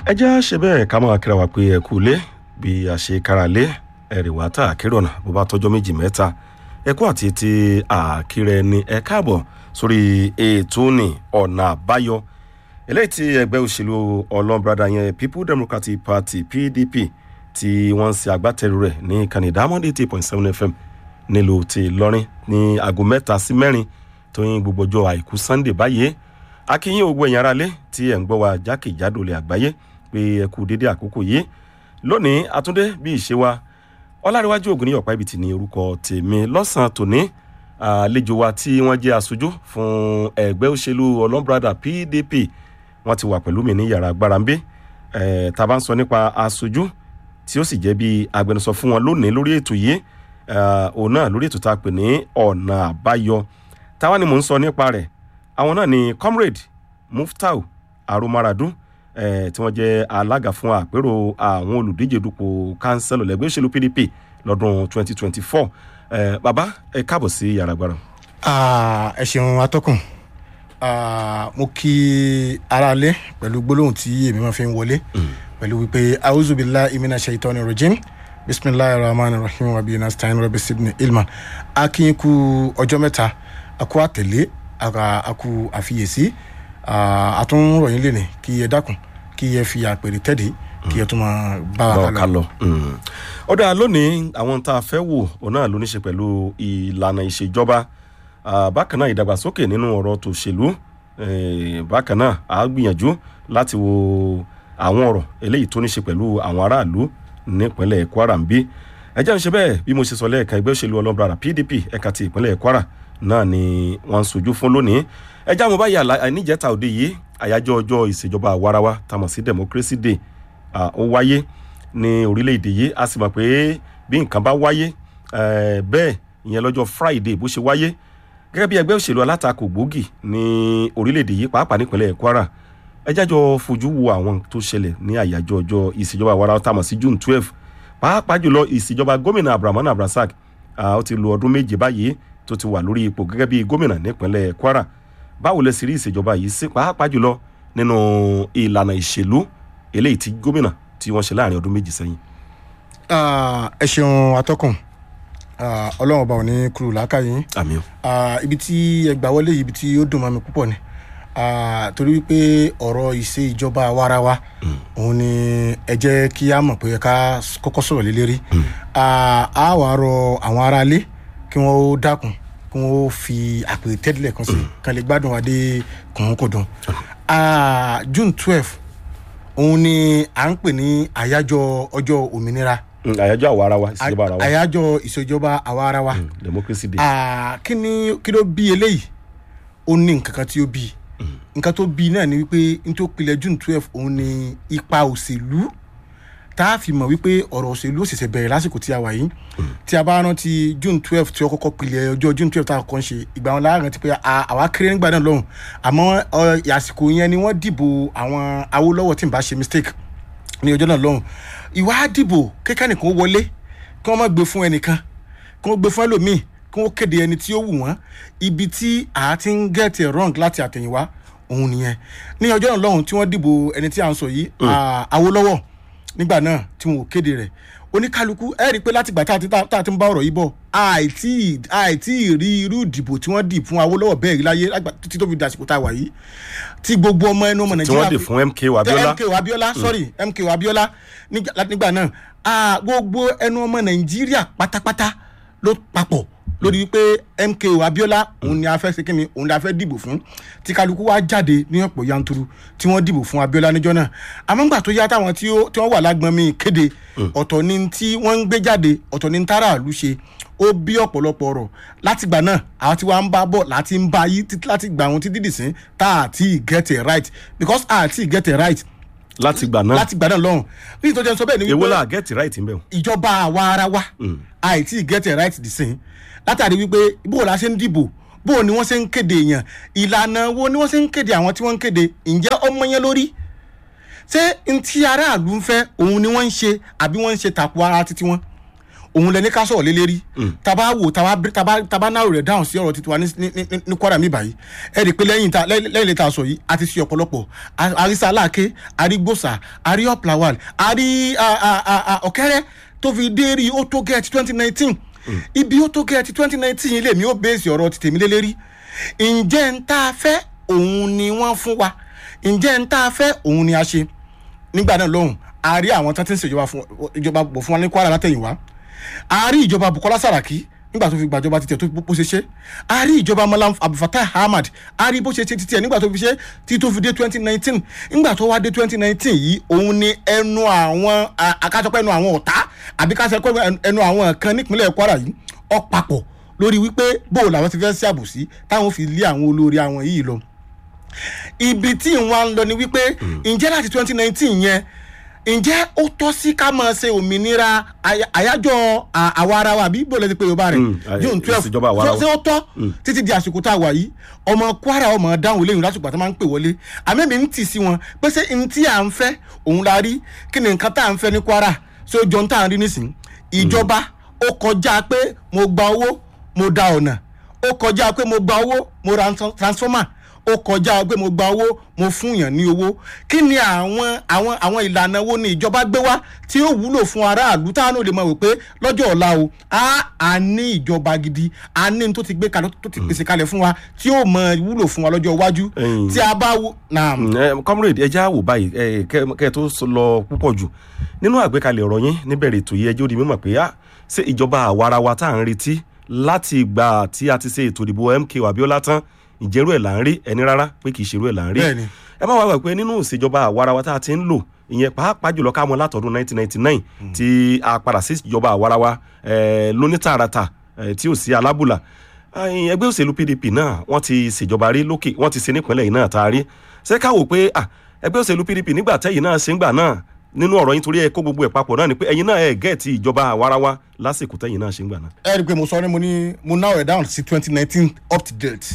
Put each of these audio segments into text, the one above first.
ẹ jẹ́ ṣe bẹ́ẹ̀ ká máa kíra wa pé ẹ kú lé bí a ṣe kára lé ẹ̀rì wá tá àkérọ̀nà bó bá tọ́jọ́ méjì mẹ́ta ẹ kú àti ti àkírẹ ni ẹ káàbọ̀ sórí ètò ní ọ̀nà àbáyọ eléyìí tí ẹgbẹ́ òṣèlú ọlọ́brada yẹn people democratic party pdp tí wọ́n ń ṣe agbátẹrù rẹ̀ ní ìkànnì diamond eighty point seven fm nílùú ti ìlọrin ní aago mẹ́ta sí mẹ́rin tó yín gbogbo ọjọ́ àìkú sunday báyìí akínyìn ògbó ẹ̀yìn aráalé tí ẹ̀ ń gbọ́ wa jákèjádò lè àgbáyé pé ẹ kú dédé àkókò yìí lónìí àtúndé bí ìṣe wa ọlárẹ̀wájú ògùn ní ọ̀pá ibìtì ní orúkọ tèmi lọ́sàn-án tòní àlejò wa tí wọ́n jẹ́ aṣojú fún ẹgbẹ́ òṣèlú ọlọ́mbrada pdp wọ́n ti wà pẹ̀lú mi ní yàrá agbára ń bí tá a bá ń sọ nípa aṣojú tí ó sì jẹ́ bí agbẹnusọ fún wọn lónìí lórí ètò yìí òun náà lórí ètò tá a pè ní ọ̀nà àbáyọ táwa ni mò ń sọ nípa rẹ̀ àwọn náà ni comrade muftau aromaradu eh, tí wọ́n jẹ́ alága fún àpérò àwọn olùdíje dupò kánsẹ́lò lẹ́gbẹ́ òṣèlú pdp lọ́dún 2024 eh, bàbá ẹ káàbọ̀ sí yàrá agbára. ẹ ṣeun atọ́kùn mo kí aráalé pẹ̀lú gbólóhùn tí èmi máa fi ń wọlé pẹ̀lú wípé auzubila imina shaitani rojim bisimilahi rahman rahim rabi nastain rabi sidney ilman akínkù ọjọ́ mẹ́ta akú àtẹ̀lé akú àfiyèsí àtúnròyìn lè ní kí ẹ dákun kí ẹ fi àpèrè tẹ́lẹ̀ kí ẹ tún máa bá wa ká lọ. ọ̀dà lónìí àwọn tá a fẹ́ wò òun náà ló ní ṣe pẹ̀lú ìlànà ìṣèjọba bákan náà ìdàgbàsókè nínú ọ̀rọ̀ tòṣèlú bákan náà a gbìyànjú láti wo àwọn ọ̀rọ̀ eléyìí tó ní ṣe pẹ̀lú àwọn aráàlú nípínlẹ̀ kwara ń bí ẹjẹ́ ń ṣe bẹ́ẹ̀ bí mo ṣe sọ lẹ́ẹ̀ka ẹgbẹ́ òṣèlú ọlọ́mọbàrà pdp ẹ̀ka ti ìpínlẹ̀ kwara náà ni wọ́n ń sojú fún lónìí ẹjẹ́ àwọn báyìí àníjẹ́ta òde yìí àyájọ́ ọjọ́ ìṣèjọba àwarawa tamọ̀ sí democracy day ó wáyé ní orílẹ̀-èdè yìí a sì mọ̀ pé bí nǹkan bá wáyé bẹ́ẹ̀ ìyẹn lọ́jọ́ friday bó ṣe wáyé gẹ́gẹ́ bí ẹgbẹ́ òṣèlú alátakò gbòógì ní orílẹ̀-èdè yìí pàápàá nípínlẹ̀ kwara ẹjẹ́ àjọ fojú wo àwọn tó ṣẹlẹ̀ ní àyájọ́ ọjọ́ ìṣèjọba àwarawa tamọ̀ sí june twelve pàápàá jùlọ ìṣèjọba gómìnà abdulrahman abdulrasaq ó ti lo ọdún méje báyìí tó ti wà lórí ipò gẹ́gẹ́ bí gómìnà nípínlẹ̀ kwara báwo lẹ sì rí ìṣèjọba yìí sí pàápàá jùlọ nínú ìlànà ìṣèlú eléyìí tí gómìnà tí wọ́n ṣe láàrin ọdún méjì sẹ́yìn. ẹ ṣeun atọ́kùn ọlọ́run ọba ò ní kúrò lákàyè àmì o. ibi tí ẹ gbà wọlé yìí ibi tí ó dùn mọ́ mi púpọ̀ ni torí wípé ọ̀rọ̀ ìṣe ìjọba warawa òun ni ẹ jẹ́ kí a mọ̀ pé ká kọ́kọ́ sọ̀rọ̀ lé lérí a wàá rọ àwọn aráalé kí wọ́n ó dákun kí wọ́n ó fi àpèrè tẹ́lẹ̀ kan sí kan lè gbádùn adé kùnkùndùn june twelve òun ni à ń pè ní àyájọ́ ọjọ́ òmìnira àyájọ́ àwa ara wa ìṣèjọba ara wa àyájọ́ ìṣèjọba àwa ara wa democracy day. kí ni kí ló bí eléyìí ó ní nǹkan kan tí ó bí nǹkan tó bí náà ni wípé n tó pilẹ̀ june twelve òun ni ipa òṣèlú tá a fi mọ̀ wípé ọ̀rọ̀ òṣèlú òṣèṣẹ̀ bẹ̀rẹ̀ lásìkò tí a wà yìí tí a bá rántí june twelve tí ó kọ́kọ́ pilẹ̀ ọjọ́ june twelve tá a kọ́ ń ṣe ìgbà wọn láàrin ti pé àwa kéré nígbà náà lọ́hùn àmọ́ àsìkò yẹn ni wọ́n dìbò àwọn awólọ́wọ̀ tí n bá ṣe mistake ní ọjọ́ náà lọ́hùn ìwà dìbò kékeré nìkan wọlé kí wọ́n má gbé fún ẹnìkan kí wọ́n gbé fún ẹlòmíì kí wọ́n kéde ẹni tí ó wù wọ́n ibi tí a ti ń get it wrong láti àtẹ̀yìnwá òun nìyẹn ní ọjọ́ náà lọ́hùn tí wọ́n dìbò ẹni tí à ń sọ yìí awólọ́wọ̀ nígbà náà tí wọn ò kéde rẹ̀ oníkálukú ẹ rí i pé látìgbà tá a ti ń bá ọ̀rọ̀ yìí bọ̀ àìtí àìtí rí irú ìdìbò tí wọ́n dì fún awólọ́wọ̀ bẹ́ẹ̀ rí láyé títí tó fi dàsìkò tá a wà yìí tí gbogbo ọmọ ẹnu ọmọ tí wọ́n dì fún mk wabiola mk wabiola sorry mk wabiola nígbà náà gbogbo ẹnu ọmọ nàìjíríà pátápátá ló papọ̀ lórí wípé mk abiola òun ni a fẹ́ ṣe kíni òun ni a fẹ́ dìbò fún tí kálukú wá jáde ní ọ̀pọ̀ yanturu tí wọ́n dìbò fún abiola níjọ́ náà àmọ́ ńgbà tó yá táwọn tí wọ́n wà lágbọ́n mi kéde ọ̀tọ̀ ni tí wọ́n ń gbé jáde ọ̀tọ̀ ni táràlú ṣe ó bí ọ̀pọ̀lọpọ̀ ọ̀rọ̀ láti gbà náà àwọn tí wàá ń bá bọ̀ láti ń bá yí láti gbà wọn títí dìsín tá à ti get it right because à ti get it right láti gbà náà láti gbà náà lọ́hùn bí ìtọ́jú sọ bẹ́ẹ̀ ni èwo la get it right ń bẹ̀ o. ìjọba àwa ara wa àìtí get it right dìsín látàrí wípé bó la ṣe ń dìbò bó ni wọ́n ṣe ń kéde èèyàn ìlànà wo ni wọ́n ṣe ń kéde àwọn tí wọ́n ń kéde ǹjẹ́ ọmọ yẹn lórí ṣé ntí aráàlú ń fẹ́ òun ni wọ́n ń ṣe àbí wọ́n ń ṣe tàpọ̀ ara títí wọn òun lẹni ká sọ̀rọ̀ lé lérí taba wo taba taba taba náà rẹ̀ dáhùn sí ọ̀rọ̀ titiwa ní ní ní ní kwara mi báyìí ẹ rí i pé lẹ́yìn ta lẹ́yìn lẹ́yìn lẹ́ta sọ yìí a ti ṣe ọ̀pọ̀lọpọ̀ A- àrísà aláàké àrígbòsà àrí ọ̀plawal àrí a- a- a- a- ọ̀kẹ́rẹ́ tó fi dé rí ó tó gẹ̀ẹ́tì twenty nineteen ibi ó tó gẹ̀ẹ́tì twenty nineteen yìí lèmi ó bèèsì ọ̀rọ̀ ti tèmi lé lérí ǹjẹ́ ń tá a fẹ́ òun ni wọ́n fún wa ǹjẹ́ ń tá a fẹ́ òun ni a ṣe nígbà náà lọ́hùn a rí àwọn tó ti ń ṣèjọba fún ìjọba bọ̀ fún wa ní kwara látẹ̀yìnwá a rí ìjọba bukola saraki nígbà tó fi gbàjọba títẹ̀ tó bó ṣe ṣe a rí ìjọba malam abdulfatah ahmad a rí bó ṣe ṣe títẹ̀ nígbà tó fi ṣe tí tó fi dé twenty nineteen nígbà tó wá dé twenty nineteen yìí òun ni ẹnu àwọn akásọpẹ́ ẹnu àwọn ọ̀tá àbí kásọpẹ́ ẹnu àwọn kan nípínlẹ̀ kwara yìí ọ̀pàpọ̀ lórí wípé bóò làwọn ti fẹ́ sí àbòsí táwọn fi lé àwọn olórí àwọn yìí lọ ibi tí wọn ń lọ ni wípé ǹjẹ́ láti twenty nineteen yẹn ǹjẹ́ ó tọ́ sí ká máa ṣe òmìnira àyà- àyájọ́ à- àwa ara wa àbí bóòlù ti pé yorùbá rẹ̀ Mm, àyè- june twelve ìṣèjọba àwa ara wa. ṣé ó tọ́ títí di àsìkò tá a wà yìí ọmọ kwara ọmọ dáhùn lẹ́yìn lásìkò àti máa ń pè wọlé àmẹ́mi ń tì sí wọn pé ṣé n tí à ń fẹ́ òun la rí kí ni nǹkan tá à ń fẹ́ ní kwara ṣé ó jọ ń tà ń rí nísìn ìjọba ó kọjá pé mo gba owó mo da ọ̀nà ó kọjá pé mo gba owó mo ra tran- transformer ó kọjá pé mo gba owó mo fún yàn ní owó kí ni àwọn àwọn àwọn ìlànà wo ni ìjọba gbé wá tí ó wúlò fún aráàlú táwọn ò lè mọ̀ wípé lọ́jọ́ ọ̀la o a a ní ìjọba gidi a ní n tó ti gbé kalẹ̀ tó ti pèsè kalẹ̀ fún wa tí ó mọ wúlò fún wa lọ́jọ́ iwájú Ẹ̀yin. tí a bá wo na Mm, eh, comrade ẹja wò báyìí eh, kẹ kẹ tó sọ lọ púpọ̀ jù nínú àgbékalẹ̀ ọ̀rọ̀ yín níbẹ̀rẹ̀ ètò yìí ẹjọ́ di mímọ̀ pé ah, ṣé ìjọba àwarawa tá à ń retí láti ìgbà tí a ti ṣe ètò ìdìbò MK Abiola tán ìjẹ́rú ẹ̀ là ń rí ẹni rárá pé kì í ṣerú ẹ̀ là ń rí Bẹ́ẹ̀ni. ẹ má wá wà pé nínú ìṣèjọba àwarawa tá a ti ń lò ìyẹn pàápàá jùlọ ká mọ látọdún 1999 tí a padà sí ìjọba àwarawa eh, lónítàràtà eh, tí ò sí alábùlà Ẹ̀yin ẹgbẹ́ òṣèlú PDP náà wọ́n ti ṣèjọba rí lókè wọ́n ti ṣe nípínlẹ̀ yìí náà tá a rí ṣé ká wò pé ah, ẹgbẹ́ òṣèlú PDP nígbà tẹ́yìn náà ṣe ń gbà náà nínú ọ̀rọ̀ yín torí ẹ kó gbogbo ẹ̀ papọ̀ náà ni pé ẹ̀yin náà ẹ̀ gẹ̀ẹ́tì ìjọba àwarawa lásìkò tẹ́yìn náà ṣe ń gbà náà. ẹ rí i pé mo sọ ní mo ní mo náà rẹ̀ down sí twenty nineteen up to date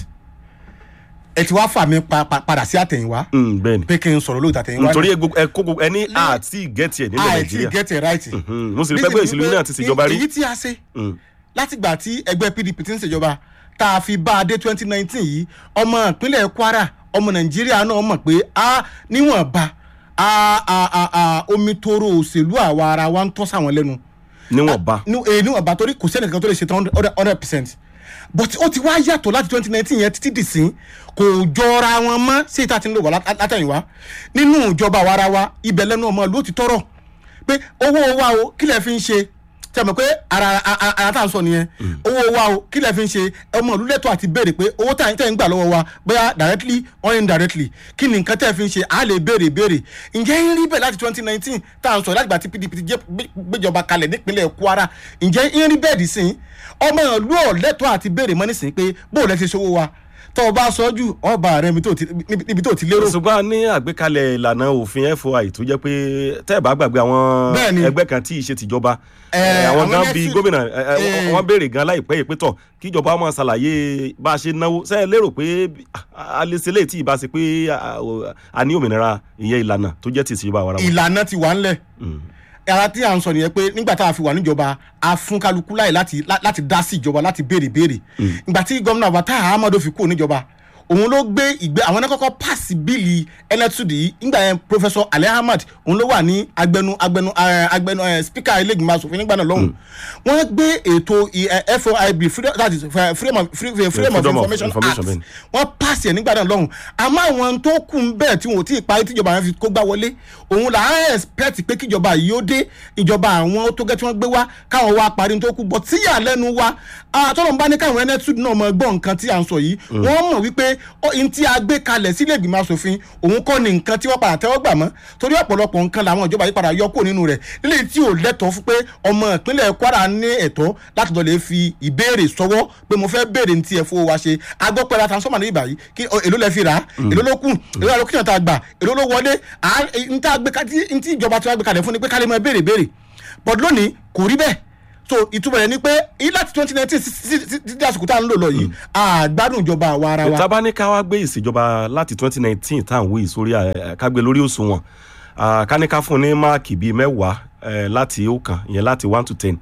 ẹ ti wá fà mí pa- pa- padà sí àtẹ̀yìnwá Mm, bẹ́ẹ̀ ni pé kí n sọ̀rọ̀ lóòótọ́ àtẹ̀yìnwá nítorí ẹ gbogbo- ẹ kó gbogbo ẹni àti gẹ̀ẹ́tì ẹ̀ nílẹ̀ àìtí Nàìjíríà get it right. Mhm, mo sì rí pé ẹgbẹ́ òṣèlú yìí náà ti ṣèjọba rí. èyí tí a ṣe Mm. látìgbà tí ẹgbẹ́ pdp ti ń ṣèjọba tá a fi bá a dé twenty nineteen yìí ọmọ ìpínlẹ̀ kwara ọmọ nàìjíríà náà mọ̀ pé a níwọ̀nba a a a a omi toro òṣèlú àwa ara wa ń tọ́ sáwọn lẹ́nu níwọ̀nba ní- eh, níwọ̀nba torí kò sẹ́ni kankan tó lè ṣe tán hundred percent but ó ti wá yàtọ̀ láti twenty nineteen yẹn títí dìsín kò jọra wọn mọ́ sí ìta tí ń lò wá lát- látẹ̀yìnwá nínú ìjọba àwa ara wa ibẹ̀ lẹ́nu ọmọ ló ti tọrọ pé owó wa o kí lẹ fi ń ṣe tí a mọ̀ pé ara a- a- ara tá à ń sọ nìyẹn owó wa o kí lẹ fi ń ṣe ọmọ ìlú lẹ́tọ̀ àti béèrè pé owó tá à ń tẹ̀ ń gbà lọ́wọ́ wa bóyá directly or indirectly kí ni nǹkan tẹ́ fi ń ṣe à lè béèrè béèrè ǹjẹ́ ń rí bẹ́ẹ̀ láti twenty nineteen tá à ń sọ láti gbà tí pdp ti jẹ́ gbé- gbéjọba kalẹ̀ nípínlẹ̀ kwara ǹjẹ́ ń rí bẹ́ẹ̀ dì sí ọmọ ìlú ọ̀lẹ́tọ̀ àti béèrè mọ́ nísìnyí pé bóò lẹ́ ti ṣòwò wa tọ́ ọ bá sọ jù ọba rẹ níbi tó ti- níbi níbi tó ti lérò ṣùgbọ́n a ní àgbékalẹ̀ ìlànà òfin FOI tó jẹ́ pé tẹ́ ẹ̀ bá gbàgbé àwọn Bẹ́ẹ̀ni. ẹgbẹ́ kan tí ì ṣe tìjọba Eh, eh, àwọn àwọn gan nẹ́sì- bíi gómìnà eh, eh, Eh. wọ́n béèrè gan láìpẹ́ yìí pé tọ̀ kíjọba máa ṣàlàyé bá a ṣe náwó ṣe é lérò pé ah, a lè ṣe léyìí tí ì bá ṣe pé ah, ah, a ní òmìnira ìyẹn ìlànà tó jẹ́ ti ìṣèjọba àwarawa. ìlànà ti wà ńlẹ̀ Mm. ara tí à ń sọ nìyẹn pé nígbà tá a fi wà níjọba a fún kálukú láì láti lá- láti dá sí ìjọba láti béèrè béèrè ìgbà tí gómìnà bàtà ahmadu fi kúrò níjọba òun ló gbé ìgbé àwọn náà kọ́kọ́ pàṣẹ bíìlì ẹnẹtùdì yìí nígbà yẹn professor ali ahmad òun ló wà ní agbẹnu agbẹnu eh, agbẹnu eh, speaker ilégbìmọ̀ asòfin nígbà náà lọ́hùn wọ́n gbé ètò i- eh, foib freedom that is eh, freedom of free- freedom of freedom of information information, act bẹ́ẹ̀ni. wọ́n pàṣẹ nígbà náà lọ́hùn àmọ́ àwọn tó kù ń bẹ̀ tí wọn ò tí ì parí tíjọba yẹn fi kó gbá wọlé òun là á expect pé kíjọba yìí ó dé ìjọba àwọn tó gẹ́ tí wọ́n gbé wá káwọn wá parí tó kù bọ̀ tíyà lẹ́nu wa àtọ́nà bá ní káwọn ẹnẹ́tùd náà mọ gbọ́ nǹkan tí à ń sọ yìí wọ́n mọ̀ wípé ó- n tí a gbé kalẹ̀ sílé ìgbìmọ̀ asòfin òun kọ́ ni nǹkan tí wọ́n padà tẹ́wọ́ gbà mọ́ torí ọ̀pọ̀lọpọ̀ nǹkan làwọn ìjọba yìí padà yọ kúrò nínú rẹ̀ nílé tí ò lẹ́tọ̀ọ́ fún pé ọmọ ìpínlẹ̀ kwara ní ẹ̀tọ́ láti lọ lè fi ìbéèrè sọwọ́ pé mo fẹ́ béèrè ní tí ẹ fowó wa ṣe agbọ́pẹ́ la transformer ní ìbàyí kí ọ, èló lẹ fi rà á èló ló kù èló ló kíyàn tá a gbà èló ló wọlé à- n tá a gbé ka- tí- n tí ìjọba tí wọ́n gbé kalẹ̀ fún ni pé kálí mọ́ béèrè béèrè but lónìí kò rí bẹ́ẹ̀ so ìtumọ̀ rẹ̀ ni pé yìí láti twenty nineteen títí àsìkò tá à ń lò lọ yìí àgbádùn ìjọba àwa ara wa. tábà ní ká wá gbé ìṣèjọba láti twenty nineteen tá à ń wí sórí ẹ, ká gbé lórí òṣùwọ̀n Ah, ká ní ká fún ní máàkì bíi mẹ́wàá eh, láti ọ̀kan ìyẹn láti one to ten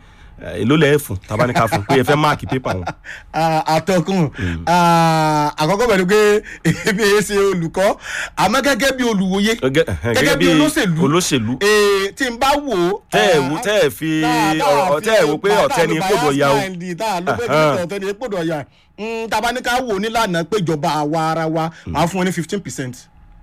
Eh, èló lẹ́ẹ̀ fún tabaníkà fún pé ẹ fẹ́ máàkì pépà wọn. Ah, àtọkùn Ah, àkọ́kọ́ pẹ̀lú pé ebi ẹ ṣe olùkọ́ àmọ́ gẹ́gẹ́ bí olùwòye Gẹ́gẹ́- ẹhẹ́n, gẹ́gẹ́ bí olóṣèlú olóṣèlú eh, tí n bá wò ó. tẹ́ ẹ̀ wo tẹ́ ẹ̀ fi ọ̀rọ̀ tẹ́ ẹ̀ wo pé ọ̀tẹ́ ni kódò ya o. tá a ló pé Ahán. ọ̀tẹ́ ni kódò ya tabaníkà wò nílànà péjọba àwa ara wa máa fún wọn ní fifteen percent.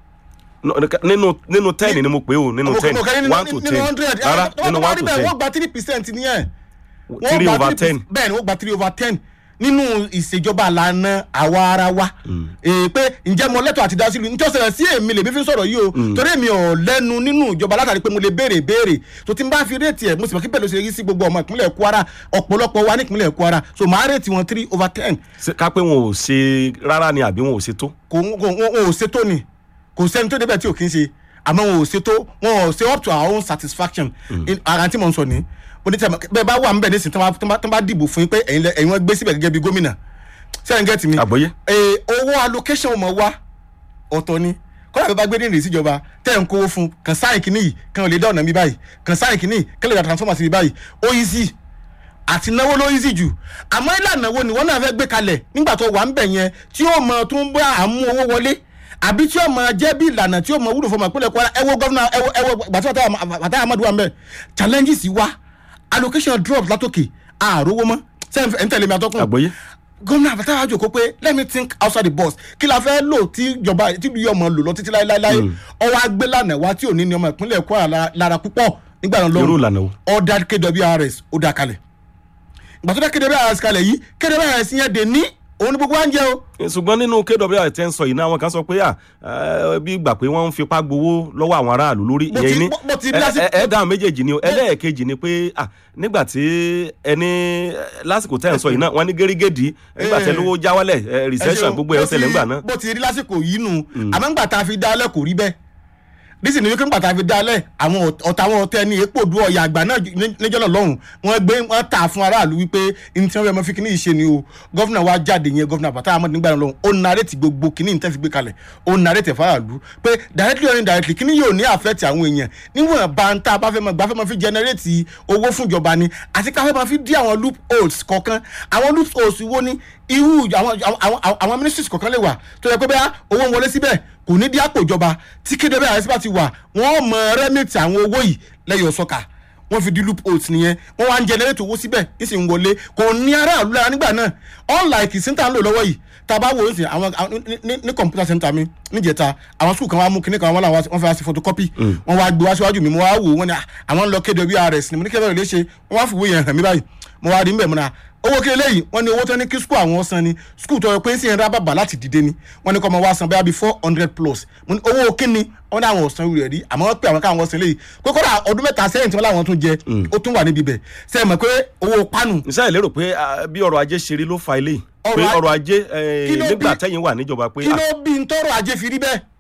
No, nínú nínú ten ni mo pè o nínú ten one to ten rárá nínú one to ten wọ́n gba three percent nìyẹn. Wọ́n three gba over 3%. ten bẹ́ẹ̀ ni wọ́n gba three over ten nínú ìṣèjọba àlànà àwa ara wa èè pé ǹjẹ́ mo lẹ́tọ̀ọ́ àti dá sílùú nítorí ọ̀sẹ̀ sí èmi lèmi fi ń sọ̀rọ̀ yìí o torí èmi ò lẹ́nu nínú ìjọba látàrí pé mo lè béèrè béèrè tó ti ń bá fi réètì ẹ̀ mo sì mọ̀ kí bẹ́ẹ̀ ló ṣe rí sí gbogbo ọmọ ìpínlẹ̀ Kwara ọ̀pọ̀lọpọ̀ wa ní ìpínlẹ̀ Kwara so màá réètì wọn three over ten Ṣé ká pé wọn ò ṣe rárá ni àbí wọn ò ṣe tó. kò ń- kò ń- wọn ò ṣètò ni kò sẹ́ni tó débẹ̀ tí ò kí ń ṣe àmọ́ wọn ò ṣètò wọn ò ṣe up to our own satisfaction In- ara tí mo ń sọ ní onítẹ̀ bẹ́ẹ̀ bá wà níbẹ̀ nísìnyí tí wọ́n bá- tí wọ́n bá dìbò fún yín pé ẹ̀yin lẹ- ẹ̀yin wọ́n gbé síbẹ̀ gẹ́gẹ́ bí gómìnà sẹ́yìn gẹ́tì mi àgbọ́yé Eh, owó allocation mọ̀ wá ọ̀tọ̀ ni kọ́lá bẹ́ẹ̀ bá gbé ní ìrèsí ìjọba tẹ́ ẹ̀ ń kówó fún kàn sáyìn kìíní yìí kàn lè dá ọ̀nà mi báyìí kàn sáyìn kìíní kàn lè dá transformer sí mi báyìí ó easy àti náwó ló easy jù àmọ́ ìlànà wo ni wọ́n náà fẹ́ gbé kalẹ̀ nígbà tó wà ń bẹ̀ yẹn tí ó mọ tó ń bá àmú owó wọlé àbí tí ó mọ jẹ́ bí ìlànà tí ó mọ wúlò fún ọmọ ìpínlẹ̀ Kwara ẹ wo gọ́vnà ẹ wo ẹ wo gbàtí Fatai Ahmadu wà ń bẹ̀ challenges wá allocation drops látòkè àrówó mọ́ sẹ́yìn ẹ̀ ń tẹ̀lé mi àtọ́kùn àgbọ́yé gómìnà àbátá wájú kó pé let me think outside the box kí la fẹ́ lò tí ìjọba tí ìlú ọmọ lò lọ títí láéláé ọwọ́ agbélànà wa tí ò ní ní ọmọ ìpínlẹ̀ Kwara la- lára púpọ̀ nígbà náà irú lọ́rùn ìlànà wo. ọ̀dà KWRS ó dá kalẹ̀ ìgbà tó dá KWRS kalẹ̀ yìí KWRS yẹn dè ní òun ní gbogbo wa ń jẹ o ṣùgbọ́n nínú kwr tẹ́ ń sọ yìí náà àwọn kan sọ pé à ẹ, bí gbà pé wọ́n ń fipá gbowó lọ́wọ́ àwọn aráàlú lórí Mo ìyẹn ti- ní mo- mo ti ẹ- lásìkò- ẹ- ẹ dáhùn méjèèjì ni o ẹlẹ́ẹ̀kejì ni pé à nígbà tí ẹni lásìkò tẹ́ ń sọ yìí náà wọ́n ní gẹ́rígẹ́dì nígbà tí Eh. ẹlówó já wálẹ̀ ẹ, recession gbogbo ẹ̀ ó ṣẹlẹ̀ ńgbà náà bó ti rí lásìkò yìí nù àmọ́ ńgbà tá a fi dálẹ̀ kò rí bẹ́ẹ̀ nísìnyí ni wípé ńgbà tá a fi dálẹ̀ àwọn ọ̀t- ọ̀tá àwọn ọ̀tẹ́ ní epo du ọ̀yà àgbà náà ju- ní- níjọ́ náà lọ́hùn wọ́n gbé wọ́n tà fún aráàlú wípé ní tí wọ́n fẹ́ mọ́ fi kíní ìṣe ni o gọ́fìnà wa jáde yẹn gọ́fìnà Fatai Ahmadu nígbà náà lọ́hùn ó narètì gbogbo kíní ìtẹ́ fi gbé kalẹ̀ ó narètì fáráàlú pé directly or indirectly kíní yóò ní affect àwọn èèyàn níwọ̀n bá ń tá a bá fẹ́ mọ́ gbà fẹ́ mọ́ fi generate owó fún ìjọba ni àti ká fẹ́ mọ́ fi dí àwọn loopholes kọ̀ọ̀kan àwọn loopholes wo ni irú àwọn àwọn àwọn- àwọn ministries kọ̀ọ̀kan lè wà tó yẹ pé bẹ́ẹ̀ owó ń wọlé síbẹ̀ kò ní dí àpò ìjọba tí kéde bẹ́ẹ̀ àyẹ̀sí bá ti wà wọ́n mọ rẹ́mìtì àwọn owó yìí lẹ́yìn ọ̀sọ́kà wọ́n fi di loopholes nìyẹn wọ́n wá ń generate owó síbẹ̀ nísìnyí wọlé kò ní aráàlú lára nígbà náà unlike ìsìntà ń lò lọ́wọ́ yìí tá a bá wo nísìnyí àwọn àwọn- ní- ní- ní computer center mi níjẹta àwọn school kan wá mú kinní kan wọn làwọn wọ́n fẹ́ wá sí photocopy wọ́n wá gbé wá síwájú mi mo wá wò wọ́n ní "Ah, àwọn ń lọ KWRS ni mo ní kẹ́bẹ̀rẹ̀ lè ṣe wọ́n wá fìwé yẹn hàn mí báyìí mo wá rí mbẹ̀ mo náà owó kí eléyìí wọ́n ní owó tó ní kí skul àwọn san ni skul tó yẹ pé ń sìn ra bàbà láti dìde ni wọ́n ní kọ́ ọmọ wa san bẹ́ẹ̀ bí four hundred plus mo ní owó kíni wọ́n ní àwọn ọ̀sán rẹ̀ rí àmọ́ wọ́n pè àwọn káwọn san léyìí pé kódà ọdún mẹ́ta sẹ́yìn tí wọ́n láwọn tún jẹ ó tún wà níbi bẹ̀ sẹ́yìn mọ̀ pé owó pánù iṣẹ́ ìlérò pé ah, bí ọrọ̀ ajé ṣe rí ló fa eléyìí pé Ọrọ̀ a- ọrọ̀ ajé eh, Kí ló nígbà bí- tẹ́yìn wà níjọba pé kí ah, ló bí ń tọrọ ajé fi rí bẹ́ẹ̀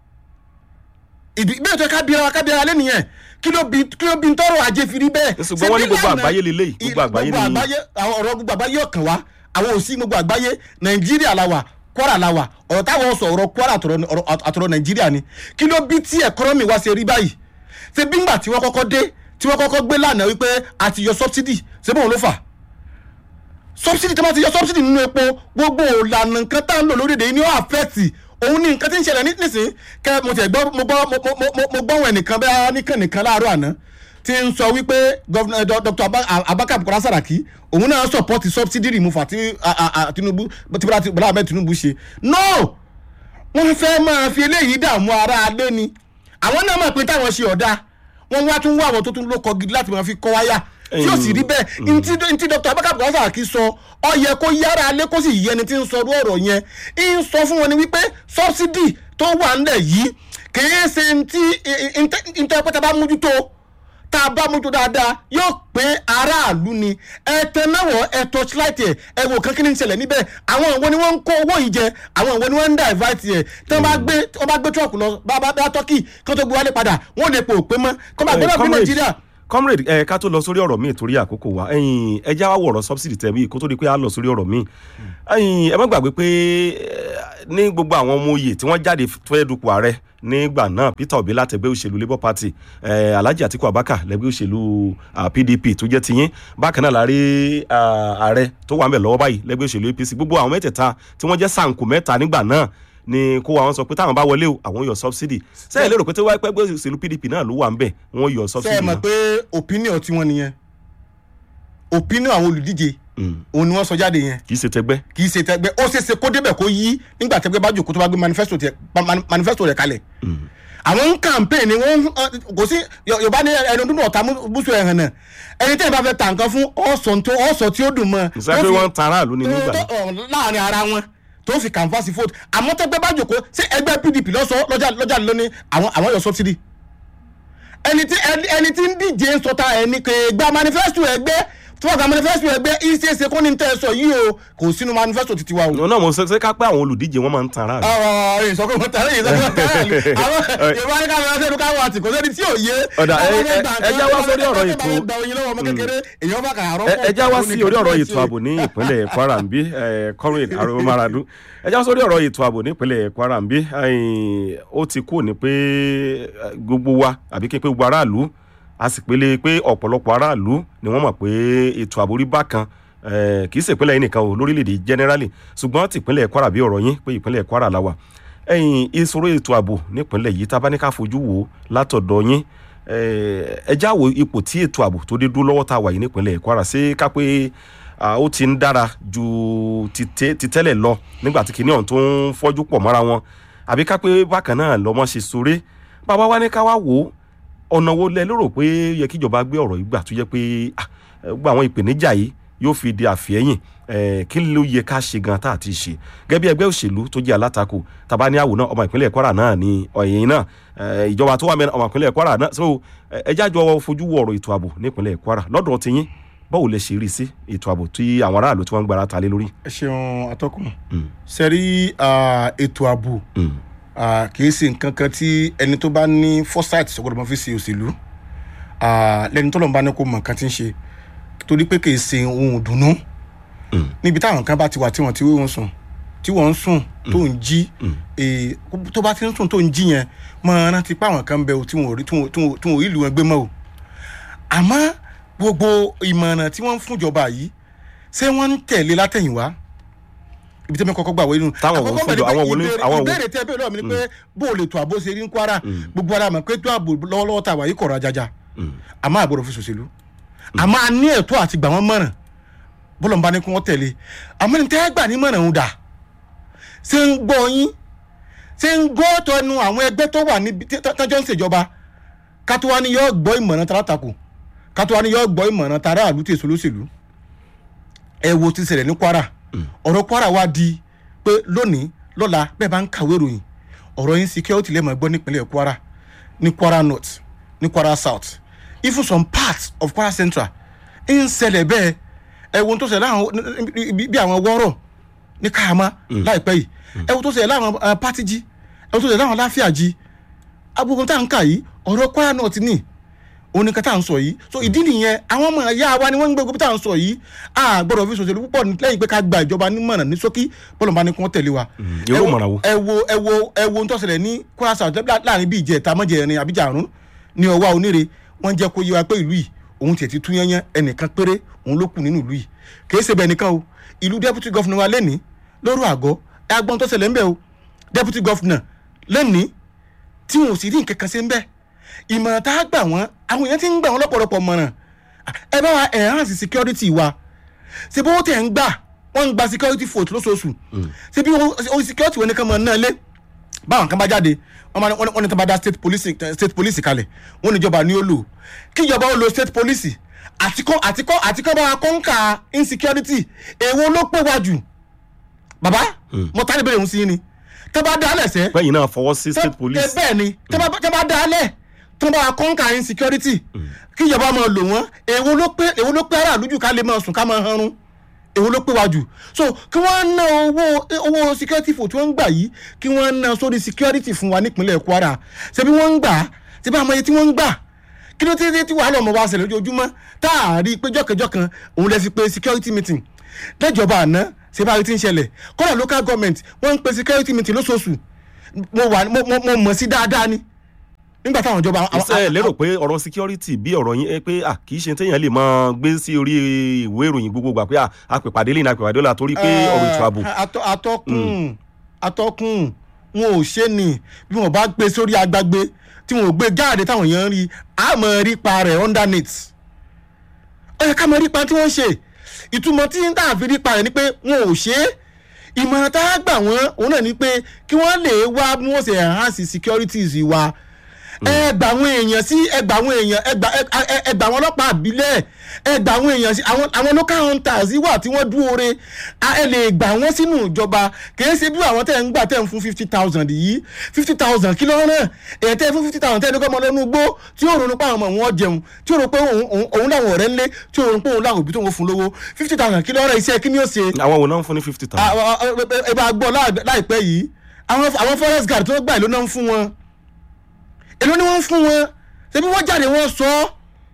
ìdí bẹ́ẹ̀ tó ká bí ara ká bí ara lé nìyẹn kí ló bí kí ló bí ń tọrọ ajé fi rí bẹ́ẹ̀. ṣùgbọ́n wọ́n ní Ṣebí gbogbo lánàá- àgbáyé lélẹ́yìí gbogbo àgbáyé gbogbo ni àgbáyé àwọn ọ̀rọ̀ gbogbo àgbáyé ọ̀kan wa àwọn ò sí gbogbo àgbáyé nàìjíríà la wà kwara la wà ọ̀rọ̀ táwọn sọ ọ̀rọ̀ kwara àtọ̀rọ̀ ọ̀rọ̀- àtọ̀rọ̀ nàìjíríà ni kí ló bí tí ẹ̀kọ́nọ́mì wa ṣe rí báyìí ṣe bí ngbà tí wọ́n kọ́kọ́ dé tí wọ́n kọ́kọ́ gbé lánàá wípé a ti yọ subsidy ṣé bóun ló fà subsidy tí wọ́n ti yọ subsidy nínú epo gbogbo ìlànà nǹkan tá à ń lò lórílẹ̀‐èdè yìí ni ó affect òun ní nǹkan tí ń ṣẹlẹ̀ ní- nísìnyí kẹ mo tẹ̀ gbọ́ mo gbọ́ mo mo mo mo gbọ́ wọn nìkan bẹ́ẹ̀ nìkan nìkan láàárọ̀ àná tí ń sọ wípé gọ́vnà dr Aba- abaka bukola saraki òun náà support subsidy removal tí a- a- a- tinubu tí bọ́lá bọ́lá ahmed tinubu ṣe no wọ́n fẹ́ máa fi eléyìí dààmú ara alé ni àwọn náà mọ̀ pé táwọn ṣe ọ̀dà wọ́n wá tún wá àwọn tó tún lókọ gidi láti máa fi kọ́ wáyà tí ó sì rí bẹ́ẹ̀ ntí ntí dr abaka bukola saraki sọ ọ yẹ kó yára alé kó sì yẹ ẹni tí ń sọ ọ̀rọ̀ yẹn ń sọ fún wọn ni wípé subsidy tó wà ńlẹ̀ yìí kìí ṣe ntí ntí pátá bá mójútó tá a bá mójútó dáadáa yóò pé aráàlú ni ẹ tẹnáwọ ẹ torchlight ẹ ẹ wò kán kí ni ń ṣẹlẹ̀ níbẹ̀ àwọn ìwọ ni wọ́n ń kó owó yìí jẹ àwọn ìwọ ni wọ́n ń divert ẹ tí wọ́n bá gbé wọ́n bá gbé truck lọ bá bá bá turkey kí wọ́n tó gbé wálé padà wọ́n lè pò pé mọ́ kọ́ máa gbé náà bí comrade, nàìjíríà. comrade ẹ ká tó lọ sórí ọ̀rọ̀ míì torí àkókò wa ẹ̀yin ẹ já wá wọ̀rọ̀ subsidy tẹ̀ wí kó tó di pé a lọ sórí ọ̀rọ̀ míì ẹ̀yin ẹ má gbàgbé pé eh, ní gbogbo àwọn ọmọ oyè tí wọ́n jáde fẹ́ dupò ààrẹ nígbà náà Peter Obi látẹgbẹ́ òṣèlú Labour Party eh, Alhaji Atiku Abubakar lẹ́gbẹ́ òṣèlú ah, PDP tó jẹ́ tiyín bákan náà la rí ah, ààrẹ tó wà ń bẹ̀ lọ́wọ́ báyìí lẹ́gbẹ́ òṣèlú APC gbogbo àwọn mẹ́tẹ̀ẹ̀ta tí wọ́n jẹ́ sànkù mẹ́ta nígbà náà ni kó wa wọn sọ pé táwọn bá wọlé o àwọn yọ subsidy sẹ́yìn lérò pé tí wọ́n pẹ́ gbé òṣèlú PDP náà ló wà ń bẹ̀ wọ́n yọ ṣe subsidy é mọ̀ náà. pé opinion tiwọn nìyẹn opinion àwọn olùdíje Mm. òun ni wọ́n sọ jáde yẹn kì í ṣe tẹgbẹ́. kì í ṣe tẹgbẹ́ ó ṣeé ṣe kó débẹ̀ kó yí nígbà tẹgbẹ́ bá jòkó tó bá gbé manifesto tiẹ̀- man- manifesto rẹ̀ kalẹ̀ àwọn ń campaign ni wọ́n ń- kò sí Yo- yorùbá ní ẹni dúdú ọ̀tá búṣu ẹ̀hàn náà ẹni tẹ́yìn bá fẹ́ ta nǹkan fún ọ̀sán tó ọ̀sán tí ó dùn mọ́ ìṣe pé wọ́n ń tan aráàlú ní nígbà tó- náà. tó- láàrin ara wọn tó fi canvas vote àmọ́ tẹ́gbẹ́ bá jòkó ṣé ẹgbẹ́ pdp lọ́sọ̀ lọ́jà lọ́jà lónìí àwọn àwọn yọ subsidy ẹni tí ẹni ẹni tí ń díje ń sọta ẹni kò gba manifesto ẹgbẹ́ tí wọ́n gba manifesto ẹgbẹ́ ìṣeéṣe kó ní tẹ́ ẹ sọ yìí o kò sínú manifesto titi wa o. òun náà mo ṣe ṣe ká pé àwọn olùdíje wọn máa ń tan aráàlú. ọ̀rọ̀ ìsọkò wọn tẹ̀lé ìsọkò wọn tẹ̀lé àwọn yorùbá ní káwọn ẹsẹ̀ káwọn àti kò sẹ́ni tí ò yé. Ọ̀dà, ẹ- Ọmọ ẹ- mẹ́ta ẹ já wá sórí ọ̀rọ̀ ètò- ẹ bá gba oyin lọ́wọ́ ọmọ kékeré èèyàn bá kà á rọ́pò. ẹ ẹ já wá sí orí ọ̀rọ̀ ètò ààbò ní ìpínlẹ̀ Kwara ń bí kọ́rin àrùn maradu ẹ já wá sórí ọ̀rọ̀ ètò ààbò ní ìpínlẹ̀ Kwara ń bí ẹ̀yìn, ó ti kú ní pé eh, gbogbo wa àbí kí n pé gbogbo aráàlú a sì pélé pé ọ̀pọ̀lọpọ̀ aráàlú ni wọ́n mọ̀ pé ètò ààbò rí bákan eh, kì í ṣe ìpínlẹ̀ yìí nìkan o lórílẹ̀‐èdè generally ṣùgbọ́n ti ìpínlẹ̀ Kwara bí ọ̀rọ̀ yín pé ìpínlẹ̀ Kwara la wà ẹ̀yìn ìṣòro ètò ààbò nípínlẹ̀ yìí tá a bá ní ká fojú wò ó látọ̀dọ̀ yín eh, ẹ já wo ipò tí ètò ààbò tó dé dúró lọ́wọ́ tá a wà yìí nípínlẹ̀ Kwara ṣé ká pé ah, ó ti ń dára ju ti tẹ́- ti tẹ́lẹ̀ lọ nígbà tí kìnìún tó ń fọ́jú pọ̀ mọ́ra wọn àbí ká pé bákan náà lọ́mọ ṣe sore bàbá wa ní ká wá wò ó ọ̀nà wo lẹ lérò pé yẹ kíjọba gbé ọ̀rọ̀ yìí gbà tó yẹ pé ah, eh, gbogbo àwọn ìpèníjà yìí yóò fi di àfihẹ́yìn eh, kí ló yẹ ká ṣe gan tá a ti ṣe gẹ́gẹ́ bí ẹgbẹ́ òṣèlú tó jẹ́ alátakò tàbá ní àwò náà ọmọ ìpínlẹ̀ Kwara náà ní ọ̀yìn náà eh, ìjọba tó wà mẹ́rin ọmọ ìpínlẹ̀ Kwara náà so eh, ẹ jájọ fojú wo ọ̀rọ̀ ètò ààbò nípínlẹ̀ Kwara lọ́dọ̀ tiyín báwo lẹ ṣe rí sí ètò ààbò tí àwọn aráàlú tí wọ́n ń gbára ta lé lórí. ẹ ṣeun atọ́kùn Mm. sẹ́rí ètò ààbò Mm. ah, kì í ṣe nǹkan kan tí ẹni tó bá ní foresight sọgbọ́dọ̀ máa fi ṣe òṣèlú ah, lẹ́ni tó lọ́n bá ní kó mọ̀ nǹkan tí ń ṣe torí pé kì í ṣe ohun ìdùnnú Mm. níbi táwọn kan bá ti wà tí wọ́n ti wé wọn sùn tí wọ́n ń sùn tó ń jí Mm. eh, tó bá ti ń sùn tó ń jí yẹn máa rántí pé àwọn kan ń bẹ o tí wọn ò rí tí wọn ò- tí wọn ò- tí wọn ò rí ìlú wọn gbé mọ́ o àmọ́ gbogbo ìmọ̀ràn tí wọ́n ń fúnjọba yìí ṣé wọ́n ń tẹ̀lé látẹ̀yìnwá ibi tí mi kọ́kọ́ gbà wọ́n inú. Táwọn wo Àkọ́kọ́ fúnjọ- bẹ̀ ni pé àwọn wo ní- ìbéèrè- àwọn wo- ìbéèrè tẹ́ bẹ́ẹ̀ lọ́wọ́ mi ni pé bó o lè tó àbó ṣe rí ní Kwara gbogbo ara mọ̀ pé tó àbò lọ́wọ́lọ́wọ́ tá a wà yìí kọ̀rọ̀ ajaja Mm. àmọ́ àgbọ̀dọ̀ fi ṣòṣèlú àmọ́ a ní ẹ̀tọ́ àti gbà wọ́n mọ̀ràn bọ́lọ̀ ń bá ní kí wọ́n tẹ̀lé àmọ́ ní tẹ́ gbà ní mọ̀ràn ń dà ṣé ń gbọ́ yín ṣé ń gbọ́ tọnu àwọn ẹgbẹ́ tó wà níbi tí- tí- tọ́jọ́ ń ṣèjọba kátó wá ní yọ gbọ́ ìmọ̀ràn talátakò kátó wá ní yọ gbọ́ ìmọ̀ràn tara àlù tèso lóṣèlú ẹ wo ti ṣẹlẹ̀ ní Kwara ọ̀rọ̀ Kwara wá di pé lónìí lọ́la bẹ́ẹ̀ bá ń kàwé ìròyìn ọ̀rọ̀ yín security lẹ́mọ̀ gbọ́ nípínlẹ̀ Kwara ní Kwara North ní Kwara South even some parts of Kwara Central ń ṣẹlẹ̀ bẹ́ẹ̀ ẹ wo ohun tó ṣẹlẹ̀ láwọn bí bí àwọn wọ́rọ̀ ní Káàmá láìpẹ́ yìí ẹ wo tó ṣẹlẹ̀ láwọn eh, Pátìjì ẹ wo tó ṣẹlẹ̀ láwọn Láfíàjì agbègbè tá à ń kà yìí ọ̀rọ̀ Kwara North ní òun nìkan tá à ń sọ yìí so ìdí nìyẹn àwọn ọmọ ìyá wa ni wọ́n ń gbé gbogbo tá à ń sọ yìí a gbọ́dọ̀ fi ṣòṣèlú púpọ̀ ní- lẹ́yìn pé ká gba ìjọba nímọ̀ràn ní ṣókí bọ́lọ̀ bá ní kí wọ́n tẹ̀lé wa. irú Ẹ wo- ìmọ̀ràn wo? ẹ wo ẹ wo ẹ wo ohun tó ṣẹlẹ̀ ní Kwara South lá- láàrin bíi ìjẹta mọ́jẹrin àbíjà àrùn ní ọwá oníre wọ́n jẹ́ kó yé wa pé ìlú yìí òun tiẹ̀ ti tún yányán ẹnìkan péré òun ló kù nínú ìlú yìí kì í ṣe bẹ́ẹ̀ nìkan o ìlú deputy governor wa lẹ́ni lóru àgọ́ ẹ agbọ́n tó ṣẹlẹ̀ ń bẹ̀ o deputy governor lẹ́ni tí wọn ò sì rí nǹkan kan ṣe ń bẹ́ẹ̀ ìmọ̀ràn tá a gbà wọ́n àwọn èèyàn ti ń gbà wọ́n lọ́pọ̀lọpọ̀ mọ̀ràn ẹ bá wa enhance security wa ṣe bí wọ́n tẹ̀ ń gbà wọ́n ń gba security vote lóṣooṣù ṣe bí wọ́n security wọn ní kan mọ̀ náà lé báwọn kan bá jáde wọ́n máa ní- wọ́n ní- wọ́n ní tó bá dá state police state police kalẹ̀ wọ́n ní ìjọba ní ó lò kí ìjọba ó lo state police àtikọ́ àtikọ́ àtikọ́ bá wa kọ́ńkà insecurity èwo ló pé wá jù bàbá mo tán ìbéèrè òun sí yín ni tó bá dá lẹ̀sẹ̀ pẹ́yìn náà fọwọ́ sí state tẹ- police. tẹ bẹ́ẹ̀ ni tẹ bá tẹ bá dá a lẹ̀ tó bá kọ́ńkà insecurity kí ìjọba máa lò wọ́n èwo ló pé èwo ló pé aráàlú jù ká lè máa sùn ká máa hanrun èwo ló pé wá jù so kí wọ́n ná owó owó security fò tí wọ́n ń gbà yìí kí wọ́n ná sórí security fún wa nípínlẹ̀ Kwara ṣebí wọ́n ń gbà ṣebí àmọ́ iye tí wọ́n ń gbà kí ló tẹ́ tí wàhálà ọmọ wa ṣẹlẹ̀ lójoojúmọ́ tá a rí i pé jọ́kẹ́jọ́ kan òun lè fi pe security meeting lẹ́jọba àná ṣe bá rí ti ń ṣẹlẹ̀ kọ́lá local government wọ́n ń pe security meeting lóṣooṣù mo wà mo mo- mo mọ̀ sí dáadáa ni nígbà táwọn ìjọba àwọn- ṣe ẹ lérò pé ọ̀rọ̀ security bí ọ̀rọ̀ yín ẹ pé à kì í ṣe téèyàn lè máa gbé sí orí ìwé ìròyìn gbogbo gbà pé à àpèpàdé lẹ́yìn àpèpàdé ọ̀la torí pé ọ̀rọ̀ ètò ààbò Atọ- atọ́kùn atọ́kùn wọn ò ṣe ni bí wọn bá gbé sórí agbágbé tí wọn ò gbé jáde táwọn èèyàn ń rí àmọ́ rí pa rẹ̀ underneath ó yẹ ká mọ rí pa tí wọ́n ń ṣe ìtumọ̀ tí ń tà fi rí pa rẹ̀ ni pé wọn ò ṣe é ìmọ̀ràn tá a gbà wọ́n òun náà ni pé kí wọ́n lè wá bí wọ́n ṣe enhance securities wa ẹ gbà àwọn èèyàn sí ẹ gbà àwọn èèyàn ẹ gbà ẹ- ẹ- ẹ gbà àwọn ọlọ́pàá àbílẹ̀ ẹ gbà àwọn èèyàn sí àwọn àwọn local hunters wà tí wọ́n dúró re a- ẹ lè gbà wọ́n sínú ìjọba kìí ṣe bí àwọn tẹ̀ ń gbà tẹ̀ ń fún fifty thousand yìí fifty thousand kí ló ń rán èyàn tẹ̀ fún fifty thousand tẹ̀ ní kọ́ ọmọ lọ́nu gbó tí yóò ronú pa àwọn ọmọ wọn jẹun tí yóò rò pé òun- òun òun làwọn ọ̀rẹ́ ńlé tí yóò rò pé òun làwọn òbí tó ń fún lówó fifty thousand kí ló ń rán iṣẹ́ kí ni yóò ṣe àwọn wo náà ń fún ní fifty thousand. àwọn- ẹ ẹ bá gbọ́ láì- láìpẹ́ yìí àwọn àwọn forest guard tó gbà ló náà ń fún wọn èló ni wọ́n ń fún wọn ṣebí wọ́n jáde wọ́n sọ ọ́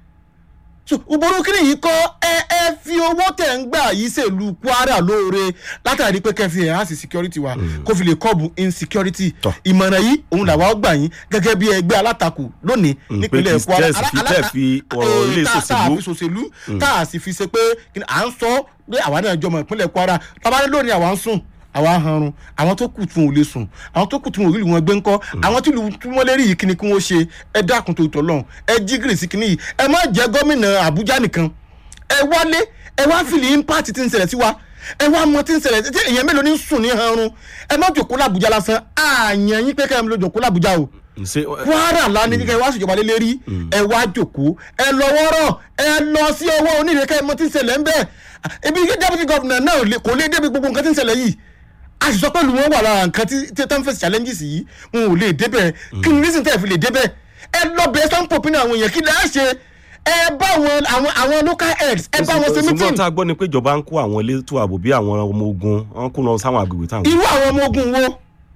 so òbòrò kí nìyí kọ́ ẹ ẹ fi owó tẹ̀ ń gbà yìí ṣèlú Kwara lóore látàrí pé kẹfì ẹ̀ á sì security wa kó fi lè kọ́ọ̀bù insecurity Tọ́. ìmọ̀ràn yìí òun làwa gbà yín gẹ́gẹ́ bí ẹgbẹ́ alátakò lónìí Mm, nípínlẹ̀ pé kì í Kwara tẹ́ ẹ̀ sì fi- tẹ́ ẹ̀ fi ọ̀rọ̀ ilé tá- tá a ìṣòṣèlú. fi ṣòṣèlú tá a sì fi ṣe pé kí ni à ń sọ pé àwa náà jọmọ ìpínlẹ̀ Kwara tábàdé lónìí àwa ń sùn àwa ń hanrun àwọn tó kù tún ò lè sùn àwọn tó kù tún ò rí wọn gbé ńkọ́ àwọn tí lu- tí wọ́n lè rí yìí kí ni kí wọ́n ṣe ẹ dákun tó tọ̀lọ́hún ẹ jí gírì sí kíní yìí ẹ má jẹ́ gómìnà Àbújá nìkan ẹ wálé ẹ wá fìlì impact tí ń ṣẹlẹ̀ sí wa ẹ wá mọ tí ń ṣẹlẹ̀ tí èèyàn mélòó ní ń sùn ní hanrun ẹ má jòkó l'Àbújá lásán àyàn yín pé kẹ́ ẹ lọ jòkó l'Àbújá o ṣe kwara lánàá ní kẹ́ ẹ wá ṣèjọba lé lérí ẹ wá jòkó ẹ lọ wọ́rọ̀ ẹ lọ sí ọwọ́ onírèké ẹ mọ tí ń ṣẹlẹ̀ ń bẹ́ẹ̀ ebi deputy governor náà ò lè- kò lè débi gbogbo nǹkan tí ń ṣẹlẹ̀ yìí a sì sọ pé lu wọn wà lára nǹkan tí tí tán fèsì challenges yìí wọn ò lè débẹ̀ kí ni reason tẹ́ ẹ fi lè débẹ̀ ẹ lọ bẹ̀ẹ́ sọ́n pòpin àwọn èèyàn kí lè á ṣe ẹ bá àwọn àwọn àwọn local heads ẹ bá wọn ṣe ṣùgbọ́n meeting tá a gbọ́ ni pé ìjọba ń kó àwọn elétò ààbò bí àwọn ọmọ ogun wọn kó lọ sáwọn agbègbè táwọn. irú àwọn ọmọ ogun wo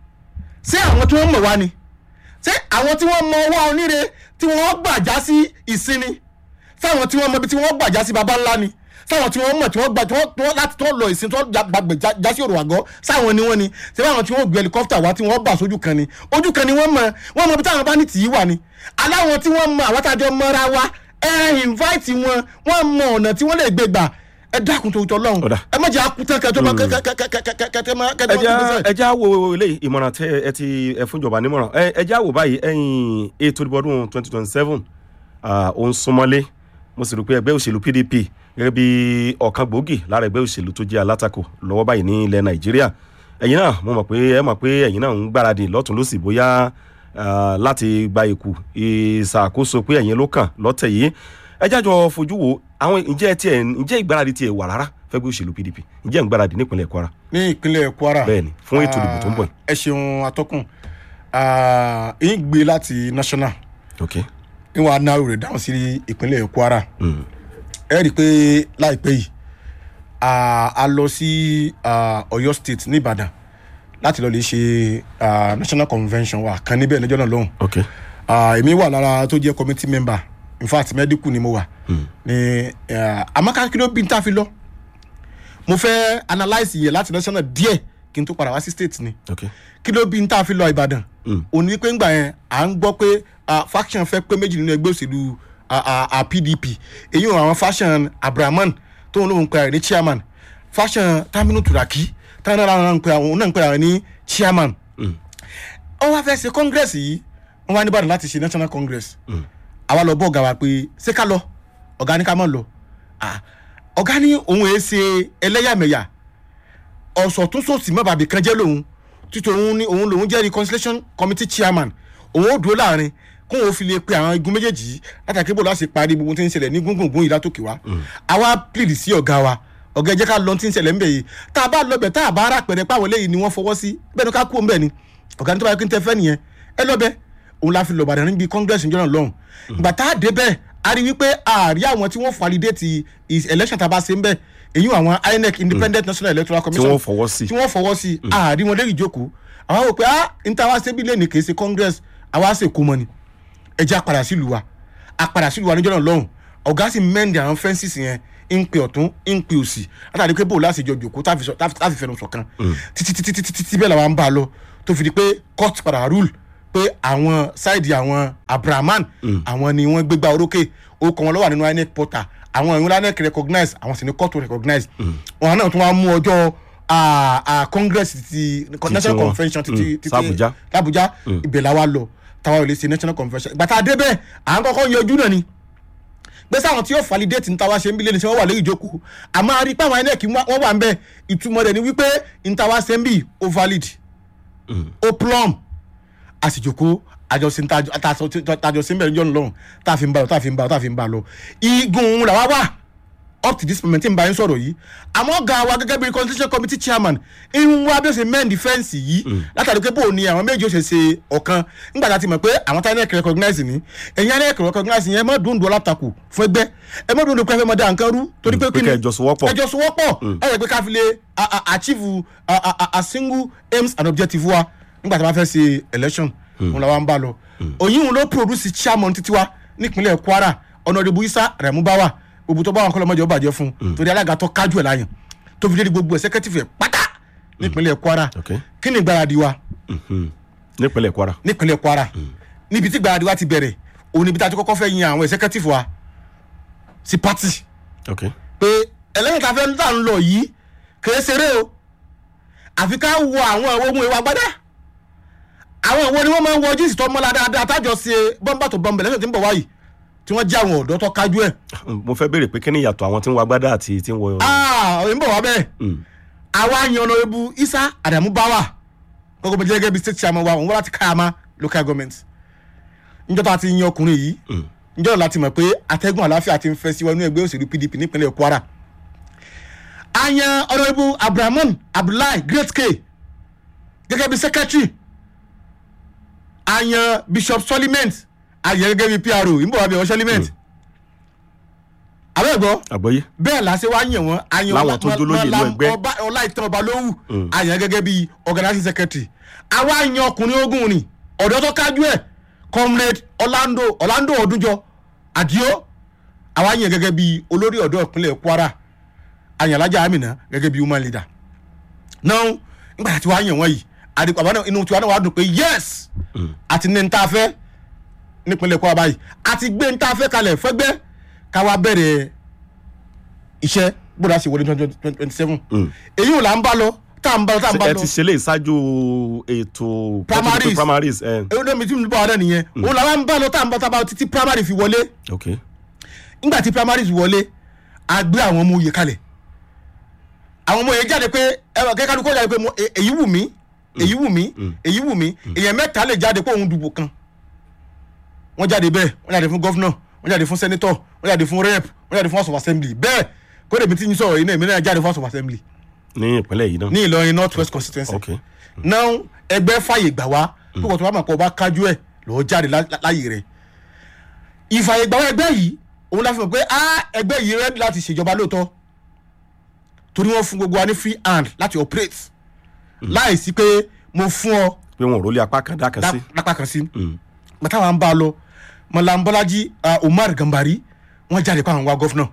ṣé àwọn tí wọ́n mọ̀ wá ni ṣé àwọn tí wọ́n mọ ọwọ́ oníre tí wọ́n gbàjá sí ìsinmi sáwọn tí wọ́n mọ ibi tí wọ́n gbàjá sí baba ńlá ni sáwọn tí wọ́n mọ̀ tí wọ́n gbà tí wọ́n tí wọ́n láti tí wọ́n lọ ìsìn tí wọ́n gbàgbé já sí òrò àgọ́ sáwọn ni wọ́n ni ṣé báwọn tí wọ́n gbé helicopter wá tí wọ́n bà sójú kan ni ojú kan ni wọ́n mọ wọ́n mọ ibi táwọn bá ní tì í wà ni aláwọn tí wọ́n mọ àwọn tájọ mọ́ra wa ẹ invite wọn wọ́n mọ ọ̀nà tí wọ́n lè gbé gbà ẹ dákun tó tọ́ lọ́hùn Ọ̀dà. ẹ má jẹ́ akután kẹjọ máa kẹkẹkẹkẹkẹkẹkẹ máa kẹjọ ẹ máa já ẹ já wo eléyìí ìmọ̀ràn tẹ ẹ ti ẹ fún ìjọba nímọ̀ràn ẹ ẹ já wo báyìí ẹ̀yìn ètò ìdìbò ọdún twenty twenty seven ó ń súnmọ́lé mo sì rò pé ẹgbẹ́ òṣèlú PDP gẹ́gẹ́ bí ọ̀kan gbòógì lára ẹgbẹ́ òṣèlú tó jẹ́ alátakò lọ́wọ́ báyìí ní ilẹ̀ Nàìjíríà ẹ̀yin náà mo mọ̀ pé ẹ mọ̀ pé ẹ̀yin náà ń gbáradì lọ́tún lọ́sì bóyá ah, láti gba ìkù ìṣàkóso pé ẹ̀yin ló kàn lọ́tẹ̀ yìí ẹ jájọ fojú wo àwọn ǹjẹ́ tiẹ̀ ǹjẹ́ ìgbáradì tiẹ̀ wà rárá fẹ́gbẹ́ òṣèlú PDP ǹjẹ́ ń gbáradì nípínlẹ̀ Kwara ní ìpínlẹ̀ Kwara bẹ́ẹ̀ni fún ètò ìdìbò tó ń bọ̀ yìí. ẹ ṣeun atọ́kùn Ah, ń gbé láti national ok ń wàá náà rẹ̀ dáhùn sí ìpínlẹ̀ Kwara Mm. ẹ rí i pé láìpẹ́ yìí ah, a lọ sí ah, Ọ̀yọ́ state ní Ìbàdàn láti lọ lè ṣe ah, national convention wa kan níbẹ̀ lọ́jọ́ náà lọ́hùn ok Ah, èmi wà lára tó jẹ́ committee member in fact medical ni mo wà ní amaka kí ló bí n ta fi lọ mo fẹ́ analyse yẹ láti national díẹ̀ kí n tó padà wá sí state ni ok kí ló bí n ta fi lọ Ìbàdàn Mm. òní pé ńgbà yẹn à ń gbọ́ pé ah, faction fẹ́ pé méjì nínú ẹgbẹ́ òṣèlú ah, ah, ah, PDP èyí ò àwọn faction Abrahaman tóun lóun pe àwọn ní chairman faction Taminu Turaki táwọn náà ń pe àwọn òun náà ń pe àwọn ní chairman Mm. wọ́n wá fẹ́ ṣe congress yìí wọ́n wá ní Ìbàdàn láti ṣe national congress Mm. àwa lọ bọ́ ọ̀gá wa pé ṣé ká lọ ọ̀gá ní ká má lọ Ah, ọ̀gá ní òun èé ṣe ẹlẹ́yàmẹ̀yà ọ̀sọ̀ tó sòsì mọ́ bàbí kan jẹ́ lòun títí òun ní òun lòun jẹ́ reconciliation committee chairman òun ó dúró láàrin kóun ó fi lè pe àwọn igun méjèèjì yìí látàkì bò láti parí gbogbo tí ń ṣẹlẹ̀ ní gbùngbùngbùn yìí látòkè wá àwa plead sí ọ̀gá wa ọ̀gá ẹ jẹ́ ká lọ tí ń ṣẹlẹ̀ ńbẹ̀ yìí tá a bá lọ bẹ̀ tá a bá rà pẹ̀rẹ̀ páwọn eléyìí ni wọ́n fọwọ́ sí bẹ́ẹ̀ ni ká kú ńbẹ̀ ni ọ̀gá ní tó bá yẹ kí n tẹ fẹ́ nìyẹn ẹ lọ bẹ́ẹ̀ òun la fi lọ Ìbàdàn níbi congress ìjọ náà lọ́hùn ìgbà tá a dé bẹ́ẹ̀ a rí wípé àárí àwọn tí wọ́n validate is- election tá a bá ṣe ń bẹ́ẹ̀ èyí àwọn INEC independent national electoral tí commission wọ́n fọwọ́ sí tí wọ́n fọwọ́ sí àárí wọn lérí ìjókòó àwọn wò pé ah n ta wá ṣe bí lẹ́nu kì í ṣe congress àwa ṣe kó mọ ni ẹja padà sílùú wa apàdà sílùú wa níjọ́ náà lọ́hùn ọ̀gá sì mẹ́ndì àwọn fẹ́ǹsìs yẹn ń pe ọ̀tún ń pe òsì látàrí pé bò láti jọ jòkó táfi sọ- táfi táfi fẹnu sọ̀kan títí títí títí títí bẹ́ẹ̀ làwọn ń bá a lọ tó fi di pé court padà rule pé àwọn sáìdì àwọn abrahaman àwọn ni wọ́n gbégbá orókè ó kọ́ wọn lọ́wọ́ nínú inec portal àwọn ìwé inec recognize àwọn sì ní court to recognize wọn náà tún wá mú ọjọ́ ah, ah, congress ti national wọn. convention ti Mm. ti ti S'Abuja. l'Abuja ibẹ̀ la wa lọ táwa ò lè ṣe national convention ìgbà tá a dé bẹ́ẹ̀ à ń kọ́kọ́ yanjú náà ni pé sáwọn tí yóò validate ní táwa ṣe ń bí lẹ́nu tí wọ́n wà lórí ìjókòó àmọ́ a rí i pé àwọn inec wọ́n wà ń bẹ̀ ìtumọ̀ rẹ̀ ni wípé ní táwa ṣe ń bí ó valid ó plumb àsìjòkó àjọsìn tàjọsìn bẹ̀rẹ̀ jọ̀nù lọ́rùn tá a fi ń bá lọ tá a fi ń bá lọ tá a fi ń bá lọ igun làwa wà up to this moment tí n bá yín sọ̀rọ̀ yìí àmọ́ ga wa gẹ́gẹ́ bí constitution committee chairman ń wá bí ó ṣe mend defence yìí látàrí pé bóun ni àwọn méjì ó ṣe ṣe ọ̀kan nígbà tá a ti mọ̀ pé àwọn tá inec recognize ní ẹ̀yin inec recognize yẹn ẹ má dùn dùn látakò fún ẹgbẹ́ ẹ má dùn dùn pé ẹ fẹ́ mọ dá nǹkan rú torí pé pé kẹ́ ẹ jọ sowọ́pọ̀. ẹ jọ sowọ́pọ̀ ẹ yẹ pé ká fi lè a- a- achieve a, a, a, a single aims and objective wa nígbà tí a bá fẹ́ ṣe election òun làwọn ń bá lọ òyìn òun ló produce chairman títí wa nípínlẹ̀ kwara ọ̀nàdìbò isa rẹ̀mú báwà gbogbo tó bá wọn kọ́lọ́mọdé ó bàjẹ́ fún un torí alága tó kájú ẹ̀ láyàn tó fi dé di gbogbo executive ẹ̀ pátá nípínlẹ̀ kwara Okay. kí ni ìgbáradì wa Mhm. nípínlẹ̀ kwara. nípínlẹ̀ kwara níbi tí ìgbáradì wa ti bẹ̀rẹ̀ òun níbi tá a ti kọ́kọ́ fẹ́ yin àwọn executive wa sí party ok pé ẹlẹ́yìn tá a fẹ́ ń tà ń lọ yìí kìí ṣeré o àfi ká wo àwọn ìwọ ohun ìwà gbádá àwọn ìwọ ni wọ́n máa ń wọ jíìsì tó mọ́lá dáadáa tájọ ṣe bọ́mbà tó bọ́mbẹ̀ lẹ́sẹ̀ tí ń bọ̀ wáyìí tí wọ́n jẹ́ àwọn ọ̀dọ́ tó kájú ẹ̀. mo fẹ́ béèrè pé kí ni ìyàtọ̀ àwọn tí ń wọ agbádá àti tí ń wọ. aa òyìn bọ̀ wá bẹ́ẹ̀ Mm. àwa yan ọ̀nà ebu isa adamu bawa gbogbo bẹ́ẹ̀ gẹ́gẹ́ bí state chairman wa òun wọ́n láti káyàmá local government níjọ́ tá a ti yan ọkùnrin yìí níjọ́ náà láti mọ̀ pé atẹ́gùn àláfíà ti ń fẹ́ sí wọnú ẹgbẹ́ òṣèlú pdp nípínlẹ̀ kwara a yan ọ̀nà ebu abdulrahman abdullahi great k gẹ́gẹ́ bí secretary a yan bishop soliment a yan gẹ́gẹ́ bí pro ìmọ̀ wà bí wọ́n soliment abẹ́ẹ̀gbọ́ àgbọ́yé. bẹ́ẹ̀ la ṣe wá yàn wọ́n àyàn Láwọn tó jólóyè inú ẹgbẹ́. ọlá ìtàn ọba lówù àyàn gẹ́gẹ́ bíi organizing secretary àwa yan ọkùnrin ogun ni ọ̀dọ́ tó kájú ẹ̀ comrade orlando orlando ọdúnjọ àdìo àwa yan gẹ́gẹ́ bíi olórí ọ̀dọ́ ìpínlẹ̀ kwara àyàn alájà amina gẹ́gẹ́ bíi woman leader náà nígbà tí wàá yàn wọ́n yìí àdìpọ̀ àbá náà inú tiwa náà wàá dùn pé yes àti ní ta fẹ́ nípínlẹ̀ kwara báyìí àti gbé ní ta fẹ́ kalẹ̀ fẹ́gbẹ́ káwa bẹ̀rẹ̀ iṣẹ́ gbọ́dọ̀ àṣẹ wọlé twenty twenty seven èyí ò là ń bá lọ tá à ń bá lọ tá à ń bá ẹ lọ ti ṣe lè ṣáájú ètò Primaries. primaries ẹ èyí ló mi tí mo bá wà náà nìyẹn òun làwọn ń bá lọ tá à ń bá tá a bá títí primary fi wọlé ok nígbà tí primaries wọlé a gbé àwọn ọmọ òye kalẹ̀ àwọn ọmọ yẹn jáde pé ẹwà kẹ́kẹ́ kó jáde pé mo- e- èyí wù mí èyí wù mí èyí wù mí èyàn mẹ́ta lè jáde pé òun dùbò kan wọ́n jáde bẹ́ẹ̀ wọ́n jáde fún gọ́fúnà wọ́n jáde fún sẹ́nitọ̀ wọ́n jáde fún rep wọ́n jáde fún house of assembly bẹ́ẹ̀ kó lèmi tí ń sọ̀rọ̀ yìí náà èmi náà jáde fún house of assembly ní ìpínlẹ̀ yìí náà ní ìlọrin north west constituency ok náà ẹgbẹ́ fàyè gbà wá pé wọ́n tó bá mọ̀ pé ọba kájú ẹ̀ lọ́ọ́ jáde lá- lá- láyè rẹ̀ ìfàyè gbà wá ẹgbẹ́ yìí òun la fi mọ̀ pé á ẹgbẹ́ yìí rẹ́dí láti ṣèjọba lóòótọ́ torí wọ́n fún gbogbo wa ní free hand láti operate láì sí pé mo fún ọ pé wọn ò rólé apá kan dá kan sí. lá- lápá kan sí bàtà wa ń bá a lọ mọ̀lá bọ́lájí uh, umar gambari wọ́n jáde pa àwọn wa gọ́fúnà